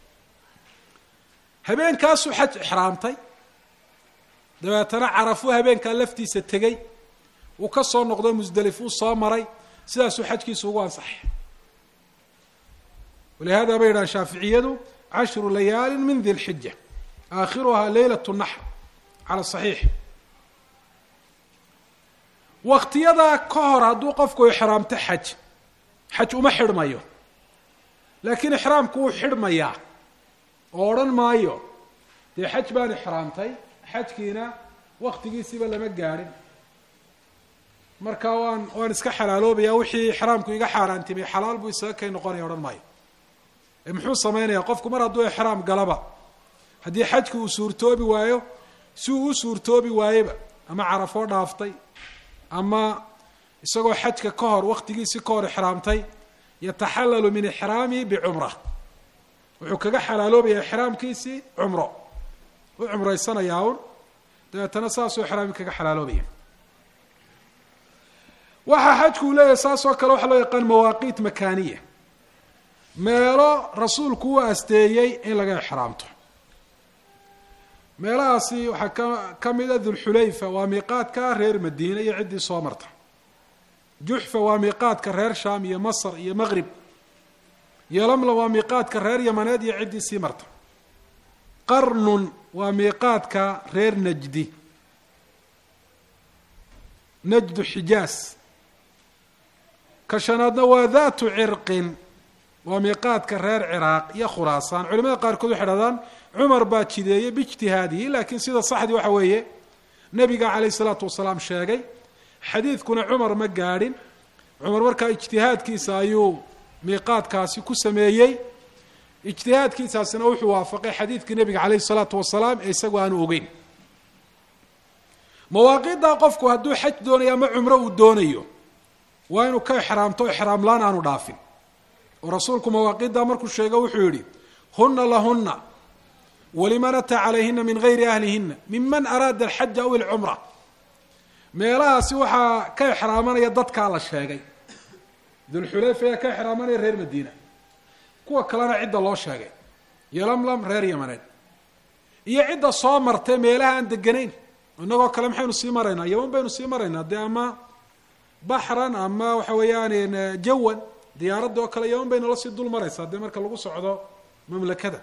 habeenkaasuu xaj ixraamtay dabeetana carafuu habeenkaa laftiisa tegey uu ka soo noqday musdelif uu soo maray sidaasuu xajkiisu ugu ansaxay walihada bay yidhaha shaaficiyadu cashru layaali min di lxija aakhiruhaa leylat naxr cala saxiix waktiyadaa ka hor hadduu qofku ixraamto xaj xaj uma xidhmayo laakiin ixraamku wuu xidhmayaa oo odhan maayo dee xaj baan ixraamtay xajkiina waktigiisiiba lama gaadhin marka waan waan iska xalaaloobaya wixii ixraamku iga xaaraantimay xalaal buu isaga kay noqonaya odhan maayo ee muxuu sameynaya qofku mar hadduu ixraam galaba haddii xajki uu suurtoobi waayo si uu u suurtoobi waayeba ama carafoo dhaaftay ama isagoo xajka ka hor waktigiisi ka hor ixraamtay yataxalalu min ixraamihi bicumra wuxuu kaga xalaaloobaya ixraamkiisii cumro u cumraysanayaa un dabeetana saasuu ixraamki kaga xalaaloobaya waxaa xajku uu leeyahay saas oo kale waxaa loo yaqaan mawaaqiit makaaniya meelo rasuulku u asteeyey in laga ixraamto meelahaasi waxaa ka ka mid a dulxulayfa waa miiqaadka reer madiine iyo ciddii soo marta juxfa waa miiqaadka reer shaam iyo masr iyo maqrib yolamla waa miiqaadka reer yamaneed iyo ciddii sii marta qarnun waa miiqaadka reer najdi najdu xijaas ka shanaadna waa daatu cirqin waa miiqaadka reer ciraaq iyo khuraasaan culimada qaarkood waxay hahdaan cumar baa jideeyey biijtihaadihi laakiin sida saxdii waxa weeye nebiga calayh isalaatu wasalaam sheegay xadiidkuna cumar ma gaadhin cumar markaa ijtihaadkiisa ayuu miiqaadkaasi ku sameeyey ijtihaadkiisaasina wuxuu waafaqay xadiidkii nebiga calayhi salaatu wasalaam ee isagu aanu ogeyn mawaaqiiddaa qofku hadduu xaj doonayo ama cumro uu doonayo waa inuu ka ixraamto ixraamlaan aanu dhaafin oo rasuulku mawaaqiiddaa markuu sheego wuxuu yidhi huna lahuna waliman ataa calayhina min gayri ahlihina miman araada alxaja aw ilcumra meelahaasi waxaa ka ixraamanaya dadkaa la sheegay dulxulayfa ayaa ka ixraamanaya reer madiina kuwa kalena cidda loo sheegay yolamlam reer yamaneed iyo cidda soo martay meelaha aan deganayn inagoo kale maxaynu sii maraynaa yaman baynu sii maraynaa dee ama baxran ama waxa weeyaan jawan diyaaradda oo kale yaman baynu la sii dul maraysaa dee marka lagu socdo mamlakada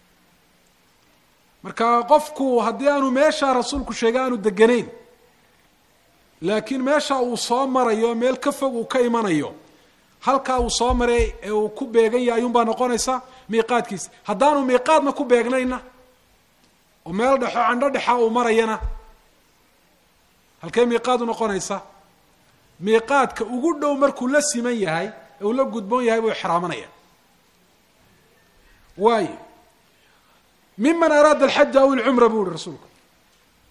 marka qofku haddii aanu meeshaa rasuulku sheegay aanu deganayn laakiin meesha uu soo marayo meel ka fog uu ka imanayo halkaa uu soo maray ee uu ku beegan yahay ayuunbaa noqonaysa miiqaadkiisa haddaanu miiqaadna ku beegnayna oo meel dhexo candho dhexa uu marayana halkee miiqaadu noqonaysa miiqaadka ugu dhow markuu la siman yahay ee uu la gudboon yahay buu ixraamanaya waayo miman araada alxaja aw ilcumra buu yihi rasuulku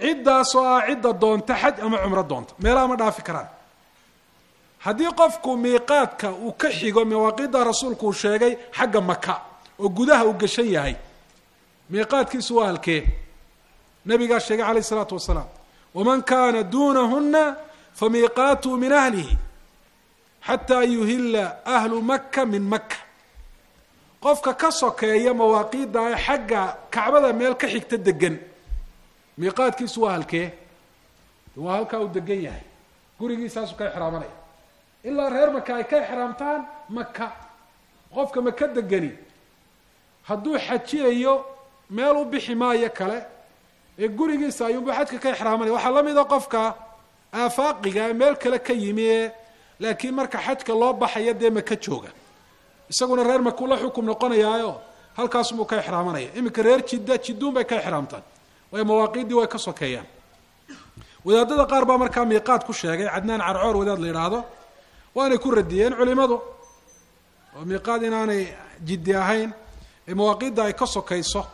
ciddaas oo ah cidda doonta xaj ama cumro doonta meelaha ma dhaafi karaan haddii qofku miiqaadka uu ka xigo mawaaqiidda rasuulku uu sheegay xagga maka oo gudaha uu gashan yahay miiqaadkiisu waa halkee nabigaa sheegay calayh isalaatu wasalaam waman kaana duunahuna famiiqaatuhu min ahlihi xataa yuhila ahlu maka min maka qofka ka sokeeya mawaaqiidda ee xagga kacbada meel ka xigta degan miiqaadkiisu waa halkee waa halkaa uu degan yahay gurigiisaasu ka exraamanaya ilaa reer maka ay ka exraamtaan maka qofka maka degani hadduu xajiyayo meel u bixi maayo kale ee gurigiisa ayuunba xajka ka exraamanaya waxaa la mida qofka aafaaqiga ee meel kale ka yimi ee laakiin marka xajka loo baxaya dee maka jooga isaguna reer maku la xukum noqonayaayo halkaasubuu ka exraamanaya iminka reer jidda jidduun bay ka exraamtaan waayo mawaaqiiddii way ka sokeeyaan wadaadada qaar baa markaa miiqaad ku sheegay cadnaan carcoor wadaad la yidhaahdo waanay ku radiyeen culimadu oo miiqaad inaanay jiddi ahayn ee mawaaqiidda ay ka sokayso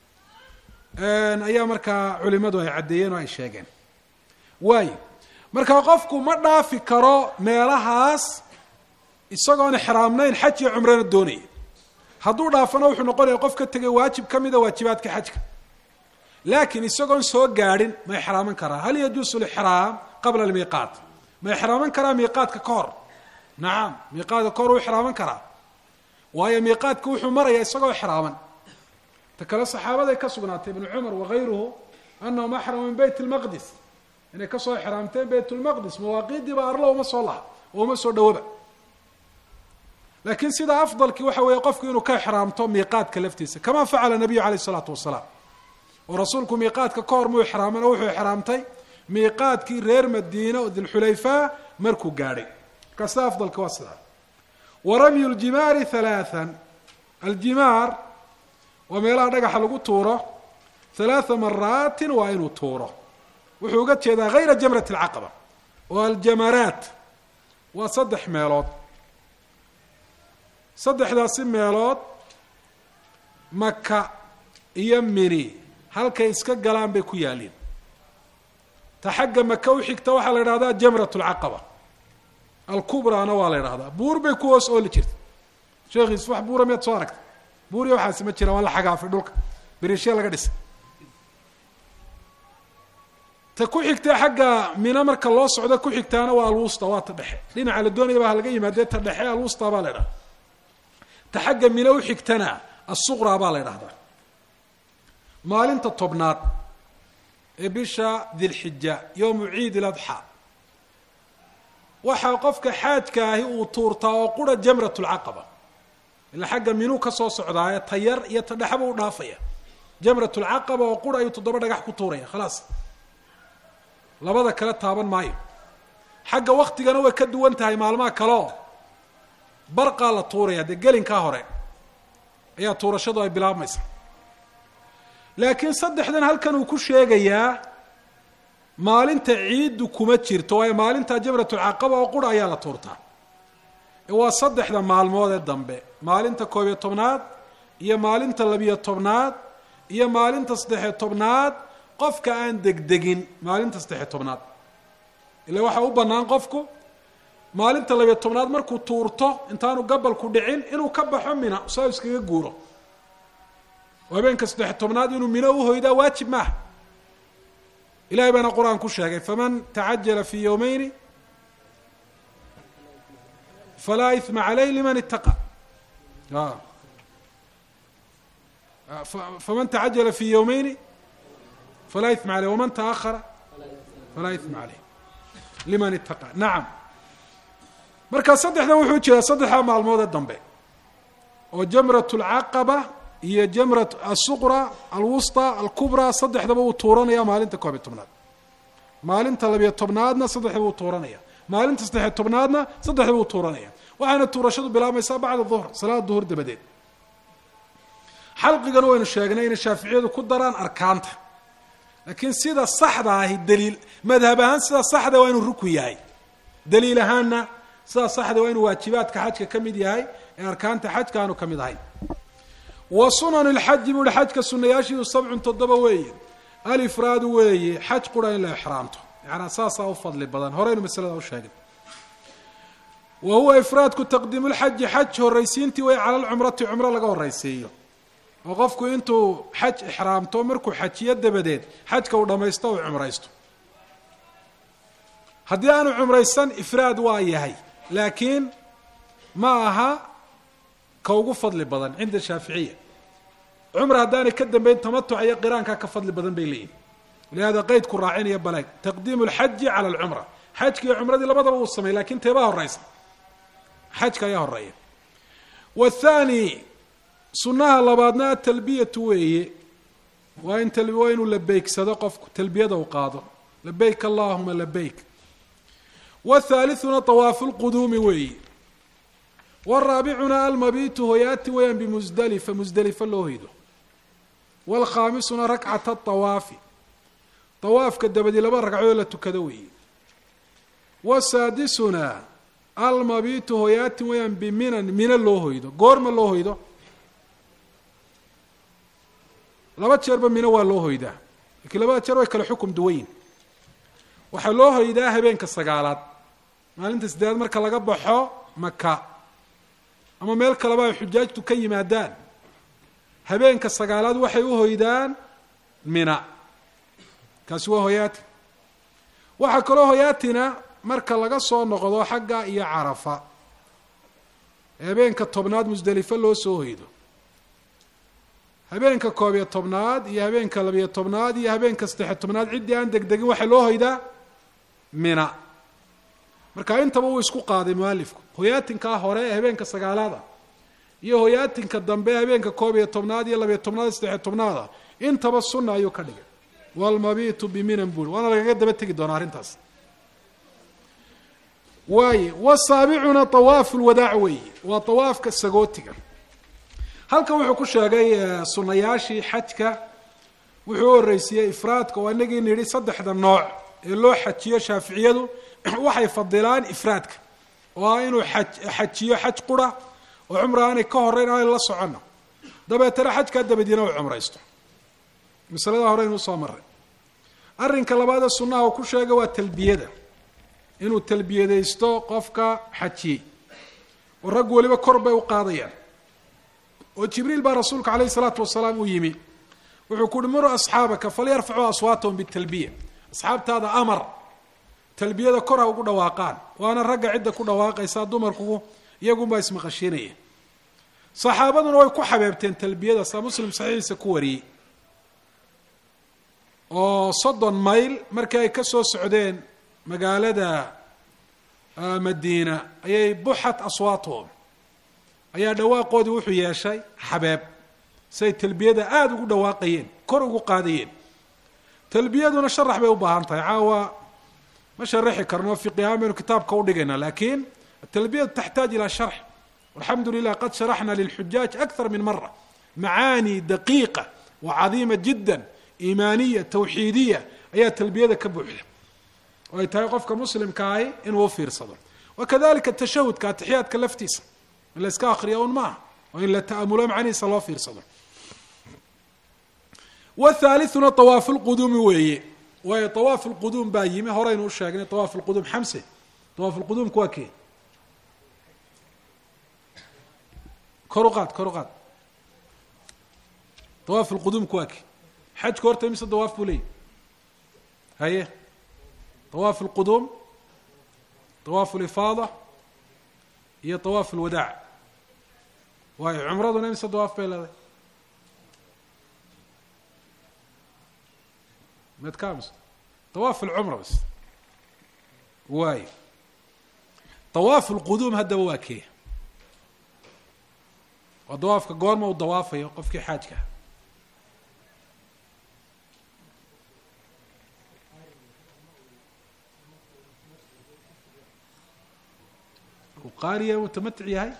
ayaa markaa culimadu ay caddeeyeen oo ay sheegeen waayo marka qofku ma dhaafi karo meelahaas isagoon exraamnayn xaj iyo cumrana doonaya hadduu dhaafana wuxuu noqonaya qof ka tegay waajib ka mida waajibaadka xajka laakiin isagoon soo gaadhin ma exraaman karaa hal yajuusu lixraam qabla almiiqaat ma exraaman karaa miiqaadka ka hor nacam miiqaadka ka hor wuu exraaman karaa waayo miiqaadka wuxuu maraya isagoo exraaman ta kale saxaabaday ka sugnaatay ibnu cumar wagayruhu anahum axramu min beyt lmaqdis inay kasoo exraamteen beyt lmaqdis mawaaqiidiiba arlo uma soo laha oo uma soo dhawoba laakiin sida afdalkii waxa weeye qofku inuu ka exraamto miiqaadka laftiisa kama facala nabiyu calayh isalaatu wasalaam oo rasuulku miiqaadka ka hor muu exraaman oo wuxuu exraamtay miiqaadkii reer madiina oo dilxulayfa markuu gaadhay markaa sida afdalka waa sidaa wa ramyu ljimaari halaathan aljimaar waa meelaha dhagaxa lagu tuuro halaatha maraatin waa inuu tuuro wuxuu uga jeedaa hayra jamrat alcaqaba oo aljamaraat waa saddex meelood saddexdaasi meelood maka iyo mini halkay iska galaan bay ku yaaliin ta xagga maka u xigta waxaa la yidhahdaa jamrat alcaqaba alkubraana waa la yidhahdaa buur bay ku hoos ooli jirta sheekhiis wax buura miyaad soo aragta buur iyo waxaasi ma jiraan waa la xagaafay dhulka beriishya laga dhisay ta ku xigta xagga mina marka loo socdo ku xigtaana waa alwusta waa ta dhexe dhinaca la doonaya baa laga yimaadee ta dhexe alwusta baa la ydhahda ta xagga mina u xigtana asuqraa baa la ydhahdaa maalinta tobnaad ee bisha dilxija yowmu ciid iladxa waxaa qofka xaajka ahi uu tuurtaa oo qura jamrat lcaqaba ila xagga minuu ka soo socdaaye ta yar iyo ta dhexba u dhaafaya jamrat lcaqaba oo qura ayuu toddoba dhagax ku tuuraya khalaas labada kale taaban maayo xagga waktigana way ka duwan tahay maalmaha kaleo barqaa la tuuraya dee gelinkaa hore ayaa tuurashadu ay bilaabmaysa laakiin saddexdan halkan uu ku sheegayaa maalinta ciiddu kuma jirto waayo maalinta jamratulcaqaba oo qura ayaa la tuurtaa waa saddexda maalmood ee dambe maalinta koob iyo tobnaad iyo maalinta labiyo tobnaad iyo maalinta saddexiyo tobnaad qofka aan degdegin maalinta saddexiyo tobnaad ila waxaa u bannaan qofku maalinta labiyo tobnaad markuu tuurto intaanu gabalku dhicin inuu ka baxo mina saa iskaga guuro oo habeenka saddexiyo tobnaad inuu mino uhoydaa waajib maaha ilahay baana qur-aan ku sheegay faman tacajala fi yowmeyni falaa ima caleyh liman ittaqa faman tacajala fi yowmeyni falaa ima aleyh waman taahara falaa ima caleyh liman ittaqa nacam marka saddexdan wuxuu jiraa saddexda maalmoodee dambe oo jamrat lcaqaba iyo jamrat asuqra alwusta alkubra saddexdaba uu tuuranaya maalinta koob iyo tobnaad maalinta labiyo tobnaadna saddexdaba uu tuuranaya maalinta saddexiyo tobnaadna saddexdaba uu tuuranaya waxaana tuurashadu bilaabmaysaa bacda duhr salaada duhur dabadeed xalqigana waynu sheegnay inay shaaficiyadu ku daraan arkaanta laakiin sida saxda ahi daliil madhab ahaan sida saxda waa inuu rukun yahay daliil ahaanna sida saxda waa inuu waajibaadka xajka ka mid yahay ee arkaanta xajka aanu ka mid ahayn wa sunan lxaji buu hi xajka sunayaashiidu sabcun toddoba weeye alifraadu weeye xaj qura in la exraamto yacanaa saasaa u fadli badan horeynu masalada u sheegay wa huwa ifraadku taqdiimu lxaji xaj horraysiintii way cala lcumrati cumro laga horraysiiyo oo qofku intuu xaj ixraamto markuu xajiyo dabadeed xajka uu dhammaysto uu cumraysto haddii aanu cumraysan ifraad waa yahay laakiin ma aha ka ugu fadli badan cinda shaaficiya cumra haddaanay ka dambeyn tamatuc iyo qiraankaa ka fadli badan bay leeyihin lihaada qeydku raacinaya baleeg taqdiimu lxaji cala alcumra xajki iyo cumradii labadaba uu sameey lakin teebaa horeysa xajka ayaa horeeya wathani sunnaha labaadna atalbiyatu weeye waa in waa inuu labeygsado qofku talbiyada u qaado labeyk allahuma labeyk wthalithuna طawaafu lquduumi weeye waraabicuna almabitu hoyaati weyaan bimusdalifa musdelifa loo hoydo wlkhaamisuna rakcata طawaafi طawaafka dabadi laba ragcoo la tukado weeye wasaadisuna almabitu hoyaati weyaan biminan mina loo hoydo goorma loo hoydo laba jeerba mino waa loo hoydaa lakiin labada jeer way kale xukum duwayin waxaa loo hoydaa habeenka sagaalaad maalinta sideedaad marka laga baxo maka ama meel kaleba ay xujaajtu ka yimaadaan habeenka sagaalaad waxay u hoydaan mina kaasi waa hoyaati waxaa kaloo hoyaatina marka laga soo noqdo xagga iyo carafa habeenka tobnaad musdelifo loo soo hoydo habeenka koob iyo tobnaad iyo habeenka labiyo tobnaad iyo habeenka saddexiyo tobnaad ciddii aan degdegin waxaa loo hoydaa mina marka intaba wuu isku qaaday mualifku hoyaatinkaa hore ee habeenka sagaalaada iyo hoyaatinka dambe habeenka koob iyo tobnaad iyo labiyo tobnaad iyo saddexiyo tobnaada intaba sunna ayuu ka dhigay walmabitu biminan buri waana lagaga daba tegi doonaa arrintaas waaye wasaabicuna awaafu lwadaac weeye waa awaafka sagootiga halkan wuxuu ku sheegay sunayaashii xajka wuxuu u horeysiiyey ifraadka oo inagii nidhi saddexda nooc ee loo xajiyo shaaficiyadu waxay fadilaan ifraadka oo ah inuu a xajiyo xaj qura oo cumra aanay ka horeyn aanay la socono dabeetana xajkaa dabadiina u cumraysto masalada horeynu usoo maray arrinka labaadee sunnaha uu ku sheegay waa talbiyada inuu talbiyadaysto qofka xajiyey oo rag weliba kor bay u qaadayaan oo jibriil baa rasuulka caleyhi salaatu wasalaam uu yimi wuxuu ku uhi muru asxaabaka falyarfacuu aswaatahum bitalbiya asxaabtaada amar talbiyada kor ha ugu dhawaaqaan waana ragga cidda ku dhawaaqaysaa dumarku iyagunbaa ismaqashiinaya saxaabaduna way ku xabeebteen talbiyada saa muslim saxiixiisa ku wariyey oo soddon mayl markii ay ka soo socdeen magaalada madiina ayay buxat aswaatuhum ayaa dhawaaqoodii wuxuu yeeshay xabeeb siay talbiyada aada ugu dhawaaqayeen kor ugu qaadayeen talbiyaduna sharax bay u baahan tahay caawa ma sharaxi karno fiqi ahaan baynu kitaabka udhigayna lakin atalbiyatu taxtaaj ila sharx alxamdu lilah qad sharaxna lilxujaaj akthar min mara macaani daqiiqa wa cadiima jida iimaaniya tawxiidiya ayaa talbiyada ka buuxda oo ay tahay qofka muslimkaahi inuu ufiirsado wakadalika tashahudka atixiyaadka laftiisa in la iska akriya un maaha oo in la ta'amulo macnihiisa loo fiirsado wthalithuna awaafu lquduumi weeye waayo awaafu lquduum baa yimi horeynu u sheegnay awaafu lquduum xamse awaafu lquduumku waa kee kor u qaad kor u qaad awaafu lquduumku waa kee xajku horta imise dawaaf buu leeyahy haye awaafu lquduum awaafu lifaada iyo awaafu lwadaac waayo cumraduna imise dawaaf bay leedahay med ka ams awaaf alcumra bas waayo awaafu lquduum haddaba waa kee waa dawaafka goorma uu dawaafayo qofkii xaajka uu qaariya mutamatic yahay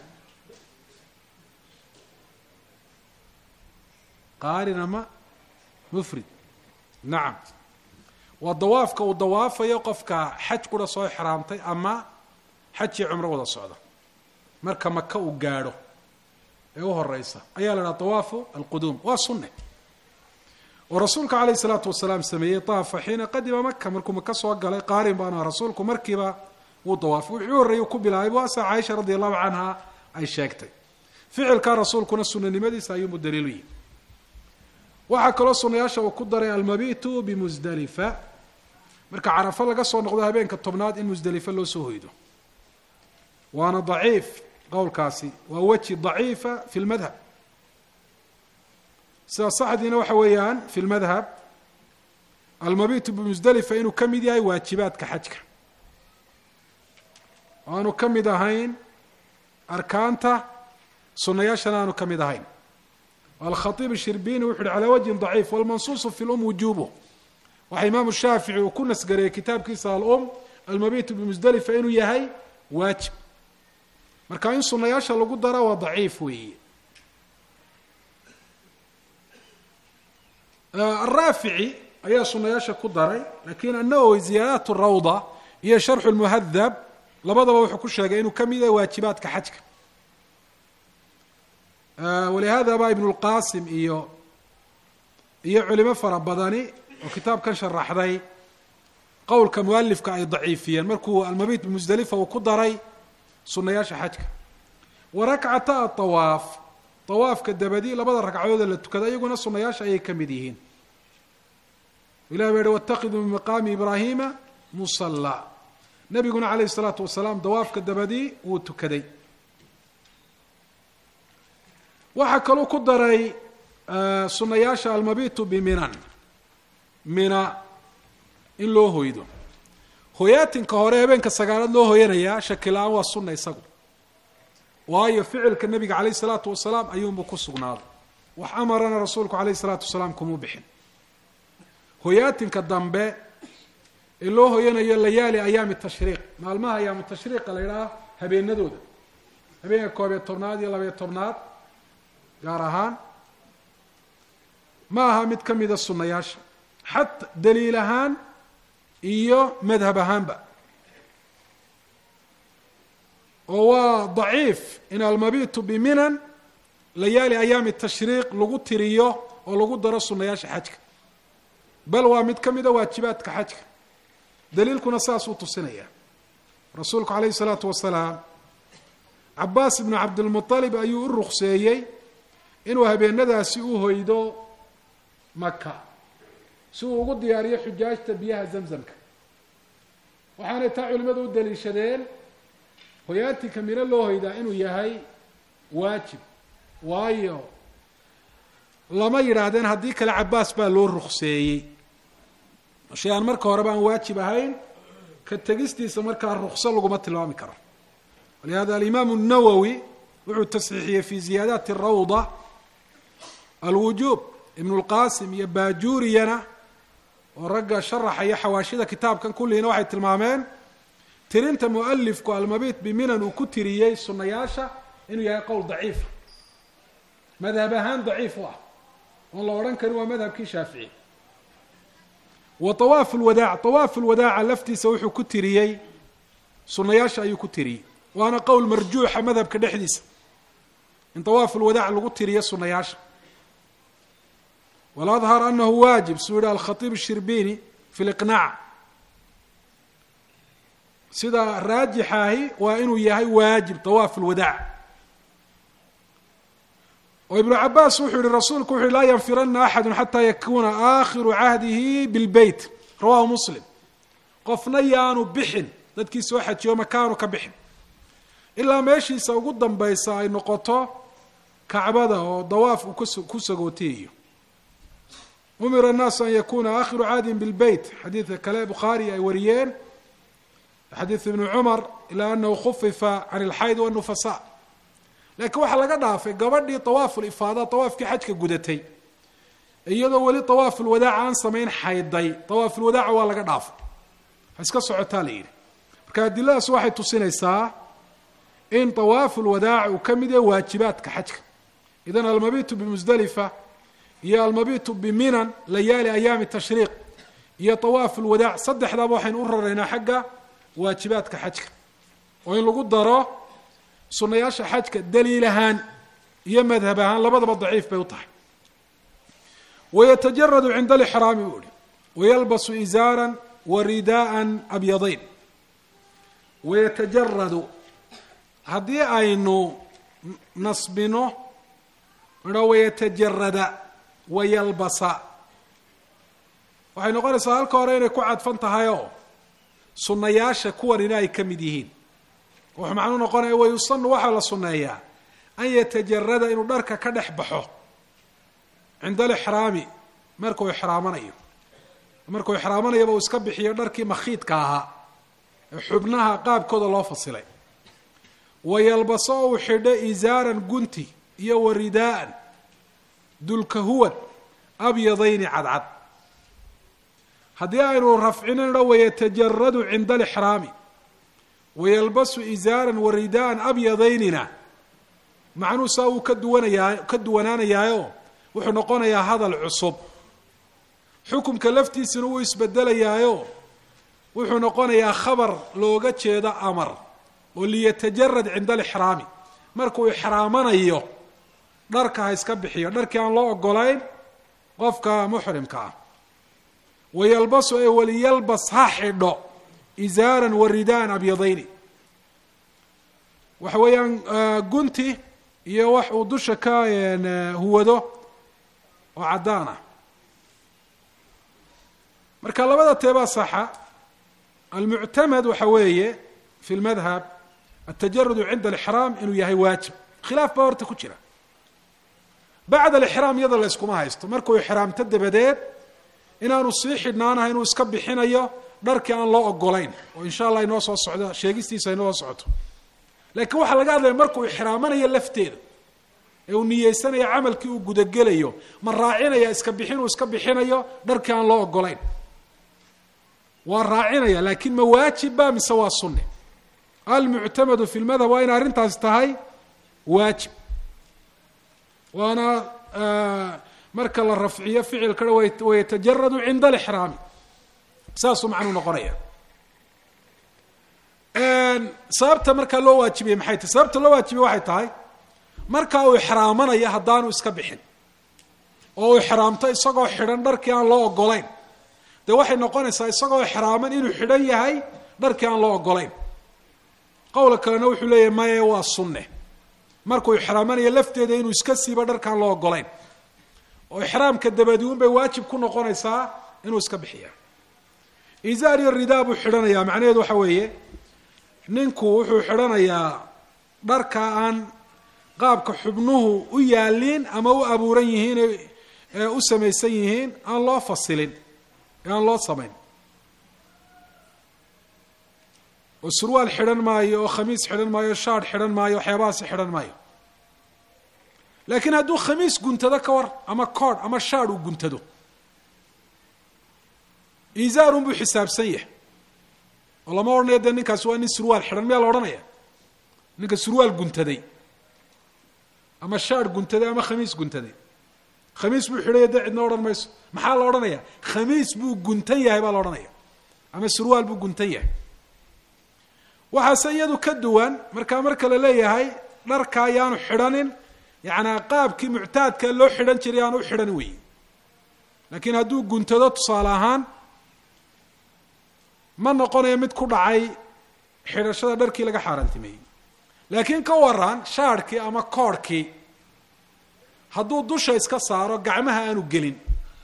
qaarin ama mufrid nacam waa dawaafka uu dawaafayo qofka xaj qura soo xraamtay ama xajii cumro wada socda marka maka uu gaadho ee u horeysa ayaa la dhaha dawaafu alquduum waa sunne oo rasuulka calayh isalaatu wasalaam sameeyey taafa xiina qadima maka markuu maka soo galay qaarin baana rasuulku markiiba wuu dawaafay wuxuu horreeyey ku bilaabay waasa caaisha radi allahu canha ay sheegtay ficilkaa rasuulkuna sunanimadiisa ayuunbu daliilu yihi waxaa kaloo sunayaasha uu ku daray almabitu bimusdalifa marka carafo laga soo noqdo habeenka tobnaad in musdelife loo soo hoydo waana daciif qowlkaasi waa weji daciifa fi lmadhab sida saxdiina waxa weeyaan fi lmadhab almabitu bimusdelifa inuu ka mid yahay waajibaadka xajka o aanu ka mid ahayn arkaanta sunayaashana aanu ka mid ahayn alkhaiib shirbini wuxu uhi calaa wajhin daciif walmansuusu fi lum wujuubuh waxaa imaamu shaafici uu ku nasgareeyey kitaabkiisa alum almabitu bimusdelifa inuu yahay waajib marka in sunayaasha lagu dara waa daciif weeye araafici ayaa sunayaasha ku daray lakin annawowi ziyaadaat rawda iyo sharxu lmuhadab labadaba wuxuu ku sheegay inuu ka mid yahay waajibaadka xajka walihada ba ibn lqasim iyo iyo culimo fara badani oo kitaabkan sharaxday qowlka mualifka ay daciifiyeen markuu almabit bimusdelifa uu ku daray sunayaasha xajka wa rakcata awaaf awaafka dabadi labada ragcadood ee la tukada iyaguna sunayaasha ayay ka mid yihiin ilah ba yihi watakiduu min maqaami ibraahima musala nabiguna calayh isalaatu wasalaam dawaafka dabadi wuu tukaday waxaa kaluu ku daray sunayaasha almabitu biminan mina in loo hoydo hoyaatinka hore habeenka sagaalaad loo hoyanayaa shaki la-aan waa sunna isagu waayo ficilka nabiga calayh isalaatu wasalaam ayuunbu ku sugnaaday wax amarana rasuulku calayh isalaatu wasalaam kumuu bixin hoyaatinka dambe ee loo hoyanayo layaali ayaami tashriiq maalmaha ayaamu tashriiqa la yidhaha habeenadooda habeenka koob iyo tobnaad iyo labayo tobnaad gaar ahaan ma aha mid ka mida sunayaasha xata daliil ahaan iyo madhab ahaanba oo waa daciif in almabitu biminan layaali ayaami tashriiq lagu tiriyo oo lagu daro sunayaasha xajka bal waa mid ka mida waajibaadka xajka daliilkuna saasuu tusinaya rasuulku calayhi isalaatu wasalaam cabaas ibnu cabdilmualib ayuu u rukseeyey inuu habeenadaasi u hoydo maka si uu ugu diyaariyo xujaajta biyaha zamzamka waxaanay taa culimadu u daliishadeen hoyaatinka mino loo hoydaa inuu yahay waajib waayo lama yidhaahdeen haddii kale cabaas baa loo rukseeyey shay aan marka horeba aan waajib ahayn ka tegistiisa markaa rukso laguma tilmaami karo walihada alimaamu الnawowi wuxuu tasxiixiyey fi ziyaadaati rawda alwujuub ibn اlqasim iyo bajuriyana oo ragga sharaxaya xawaashida kitaabkan kulliina waxay tilmaameen tirinta mualifku almabit biminan uu ku tiriyey sunayaasha inuu yahay qowl daciifa madhab ahaan daciif u ah oon la odhan karin waa madhabkii shaafici wa awaafu lwadaac awaafu lwadaaca laftiisa wuxuu ku tiriyey sunayaasha ayuu ku tiriyey waana qowl marjuuxa madhabka dhexdiisa in awaafu lwadaac lagu tiriyo sunayaasha waladhar anahu waajib suu yihi alkhaiib shirbini fi liqnaac sida raajixaahi waa inuu yahay waajib awaafu lwadaac oo ibnu cabaas wuxuu yihi rasuulku wuxu yhi laa yanfirana axadu xataa yakuna aakhiru cahdihi bilbeyt rawahu muslim qofna yaanu bixin dadkii soo xajiyo makaanu ka bixin ilaa meeshiisa ugu dambaysa ay noqoto kacbada oo dawaaf uu ku sagootiyayo umira الnaasu an yakuna aakhiru cahdihim bilbeyt xadiidka kale bukhaari ay wariyeen xadiid ibni cumar ilaa anahu khufifa can اlxayd wالnufasa lakiin waxaa laga dhaafay gabadhii awaafu lifaada awaafkii xajka gudatay iyadoo weli awaafu lwadaaca aan samayn xayday awaafulwadaaca waa laga dhaafay ha iska socotaa la yidhi marka adiladaas waxay tusinaysaa in awaafu lwadaaca uu ka mid yahay waajibaadka xajka idan almabitu bimusdalifa iyo almabitu biminan layaali ayaami tashriiq iyo awaafu lwadaac saddexdaaba waxaynu u raraynaa xagga waajibaadka xajka oo in lagu daro sunayaasha xajka daliil ahaan iyo madhab ahaan labadaba daciif bay u tahay wayatajaradu cinda alixraami buu ihi wayalbasu izaaran wa ridaa'an abyadayn wayatajaradu haddii aynu nasbino midho wayatajarada wayalbasa waxay noqonaysaa halka hore inay ku cadfan tahay oo sunnayaasha kuwanina ay ka mid yihiin wuxuu macnuu noqonaya wayusanu waxaa la sunneeyaa an yatajarada inuu dharka ka dhex baxo cinda alixraami markuu ixraamanayo markuu ixraamanayaba uu iska bixiyo dharkii makhiidka ahaa ee xubnaha qaabkooda loo fasilay wayalbaso uu xidho izaaran gunti iyo waridaa'an dulkahuwad abyadayni cadcad haddii aynu rafcinayno wayatajaradu cinda alixraami wayalbasu izaaran waridaa'an abyadaynina macnuu saa uu ka duwanayaa ka duwanaanayaayo wuxuu noqonayaa hadal cusub xukumka laftiisana wuu isbedelayaayo wuxuu noqonayaa khabar looga jeedo amar oo liyatajarad cinda alixraami markuu ixraamanayo dharka ha iska bixiyo dharkii aan loo ogolayn qofka muxrimka ah wayalbasu ee waliyalbas ha xidho izaaran wa ridaan abyadayni waxa weeyaan gunti iyo wax uu dusha ka huwado oo caddaan ah marka labada teebaa saxa almuctamed waxa weeye fi lmadhab atajarudu cinda alixraam inuu yahay waajib khilaaf baa horta ku jira bacda alixraam iyada la yskuma haysto markuu ixraamto dabadeed inaanu sii xidhnaanaha inuu iska bixinayo dharkii aan loo ogolayn oo insha allah inoo soo socdo sheegistiisa inoo socoto laakiin waxaa laga hadlaya markuu ixraamanayo lafteeda ee uu niyeysanayo camalkii uu gudagelayo ma raacinaya iska bixin uu iska bixinayo dharkii aan loo ogolayn waa raacinaya laakiin ma waajibba mise waa sunne almuctamadu fi lmadhab waa inay arrintaasi tahay waajib waana marka la rafciyo ficilkana wayatajaradu cinda alixraami saasuu macnuu noqonaya sababta markaa loo waajibiyey maxay tahay sababta loo waajibiyey waxay tahay marka uu ixraamanaya haddaanu iska bixin oo uu ixraamto isagoo xidhan dharkii aan loo ogolayn dee waxay noqonaysaa isagoo ixraaman inuu xidhan yahay dharkii aan loo ogolayn qowla kalena wuxuu leeyahay maye waa sunne markuu ixraamanayo lafteeda inuu iska siibo dharkaan loo ogolayn oo ixraamka dabadi un bay waajib ku noqonaysaa inuu iska bixiya izaar iyo ridaa buu xidhanayaa macnaheedu waxa weeye ninku wuxuu xidhanayaa dharka aan qaabka xubnuhu u yaaliin ama u abuuran yihiin ee u samaysan yihiin aan loo fasilin ee aan loo samayn oo surwaal xidhan maayo oo khamiis xidhan maayo shaadh xidhan maayo waxyaabahaasi xidhan maayo laakiin hadduu khamiis guntado ka war ama koodh ama shaadh uu guntado izaarun buu xisaabsan yahay oo lama odhanayo dee ninkaasi waa nin surwaal xidhan miyaa la odhanaya ninka surwaal guntaday ama shaadh guntaday ama khamiis guntaday khamiis buu xidhaya dee cidna odhan mayso maxaa la odhanaya khamiis buu guntan yahay baa la odhanaya ama surwaal buu guntan yahay waxaase iyadu ka duwan markaa marka la leeyahay dharka ayaanu xidhanin yacnaa qaabkii muctaadka loo xidhan jiray aanu u xidhan weeye laakiin hadduu guntado tusaale ahaan ma noqonayo mid ku dhacay xidhashada dharkii laga xaaraantimeeyey laakiin ka waran shaadhkii ama koodhkii hadduu dusha iska saaro gacmaha aanu gelin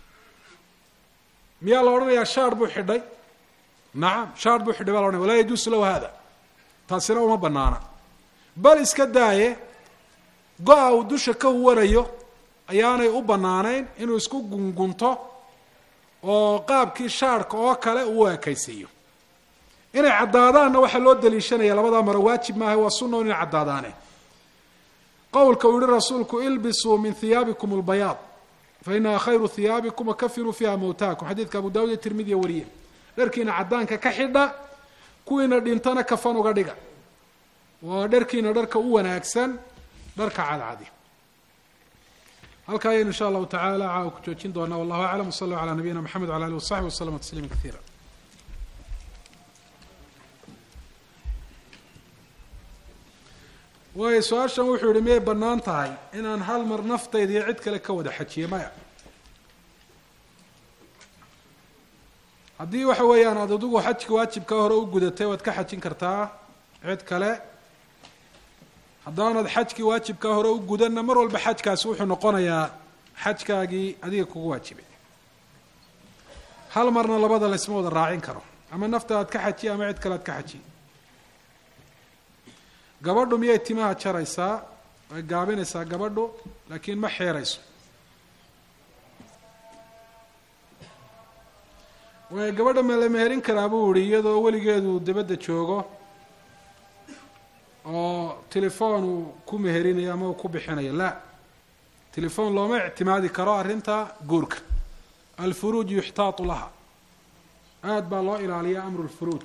miyaa la odhanayaa shaadh buu xidhay nacam shaadh buu xidhay baa la ohanaya walaa yajuusu lahu hada taasina uma banaana bal iska daaye go-a uu dusha ka huwanayo ayaanay u bannaanayn inuu isku gungunto oo qaabkii shaadhka oo kale uu ekaysiiyo inay caddaadaanna waxaa loo daliishanaya labadaa maro waajib maaha waa sunna inay caddaadaane qowlka uu yihi rasuulku ilbisuu min hiyaabikum lbayaad fa inaha khayru hiyaabikum wakafinuu fiiha mawtaakum xadiidka abu dawud iyo tirmidiya wariye dharkiina caddaanka ka xidha kuwiina dhintana kafan uga dhiga waa dharkiina dharka u wanaagsan dharka cadcadi halkaa ayaynu insha allahu tacala caawa ku joojin doonaa wallahu aclam wsala allahu calaa nabiyina mxamed wala alih wasaxbi waslama tasliima kaiira waayo su-aashan wuxuu yihi miyay bannaan tahay inaan hal mar naftayda iyo cid kale ka wada xajiye maya haddii waxa weeyaan aad adigu xajka waajibka hore u gudatay waad ka xajin kartaa cid kale haddaanad xajkii waajibka hore u gudanna mar walba xajkaasi wuxuu noqonayaa xajkaagii adiga kugu waajibay hal marna labada laysma wada raacin karo ama nafta aad ka xaji ama cid kale aad ka xaji gabadhu miyay timaha jaraysaa way gaabinaysaa gabadhu laakiin ma xeerayso way gabadha ma la meherin karaa buu yihi iyadoo weligeedu dabadda joogo oo telefoon uu ku meherinayo ama uu ku bixinayo la telefoon looma ictimaadi karo arrinta guurka alfuruuj yuxtaatu laha aada baa loo ilaaliyaa amru lfuruuj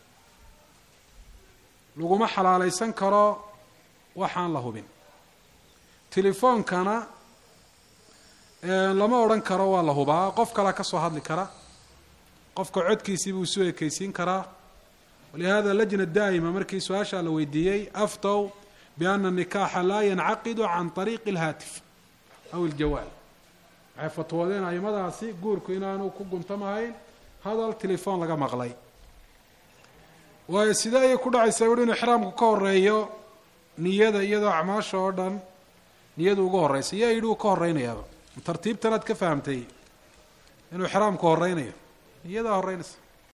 laguma xalaalaysan karo waxaan la hubin telefoonkana lama odhan karo waa la hubaa qof kalea ka soo hadli kara qofka codkiisii buu isu ekeysiin karaa walihada lajna daa'ima markii su-aashaa la weydiiyey aftow biana الnikaaxa laa yancaqidu can طariiqi اlhaatif aw iljawaal waxay fatwoodeen aimadaasi guurku inaanu ku guntamahayn hadal telefoon laga maqlay waayo sidee ayay ku dhacaysaa wuhi inu ixraamku ka horeeyo niyada iyadoo acmaasha oo dhan niyadu uga horeysa yaa yidhi uu ka horeynayaaba tartiibtanaad ka fahamtay inuu ixraamku horeynayo niyadaa horeynaysa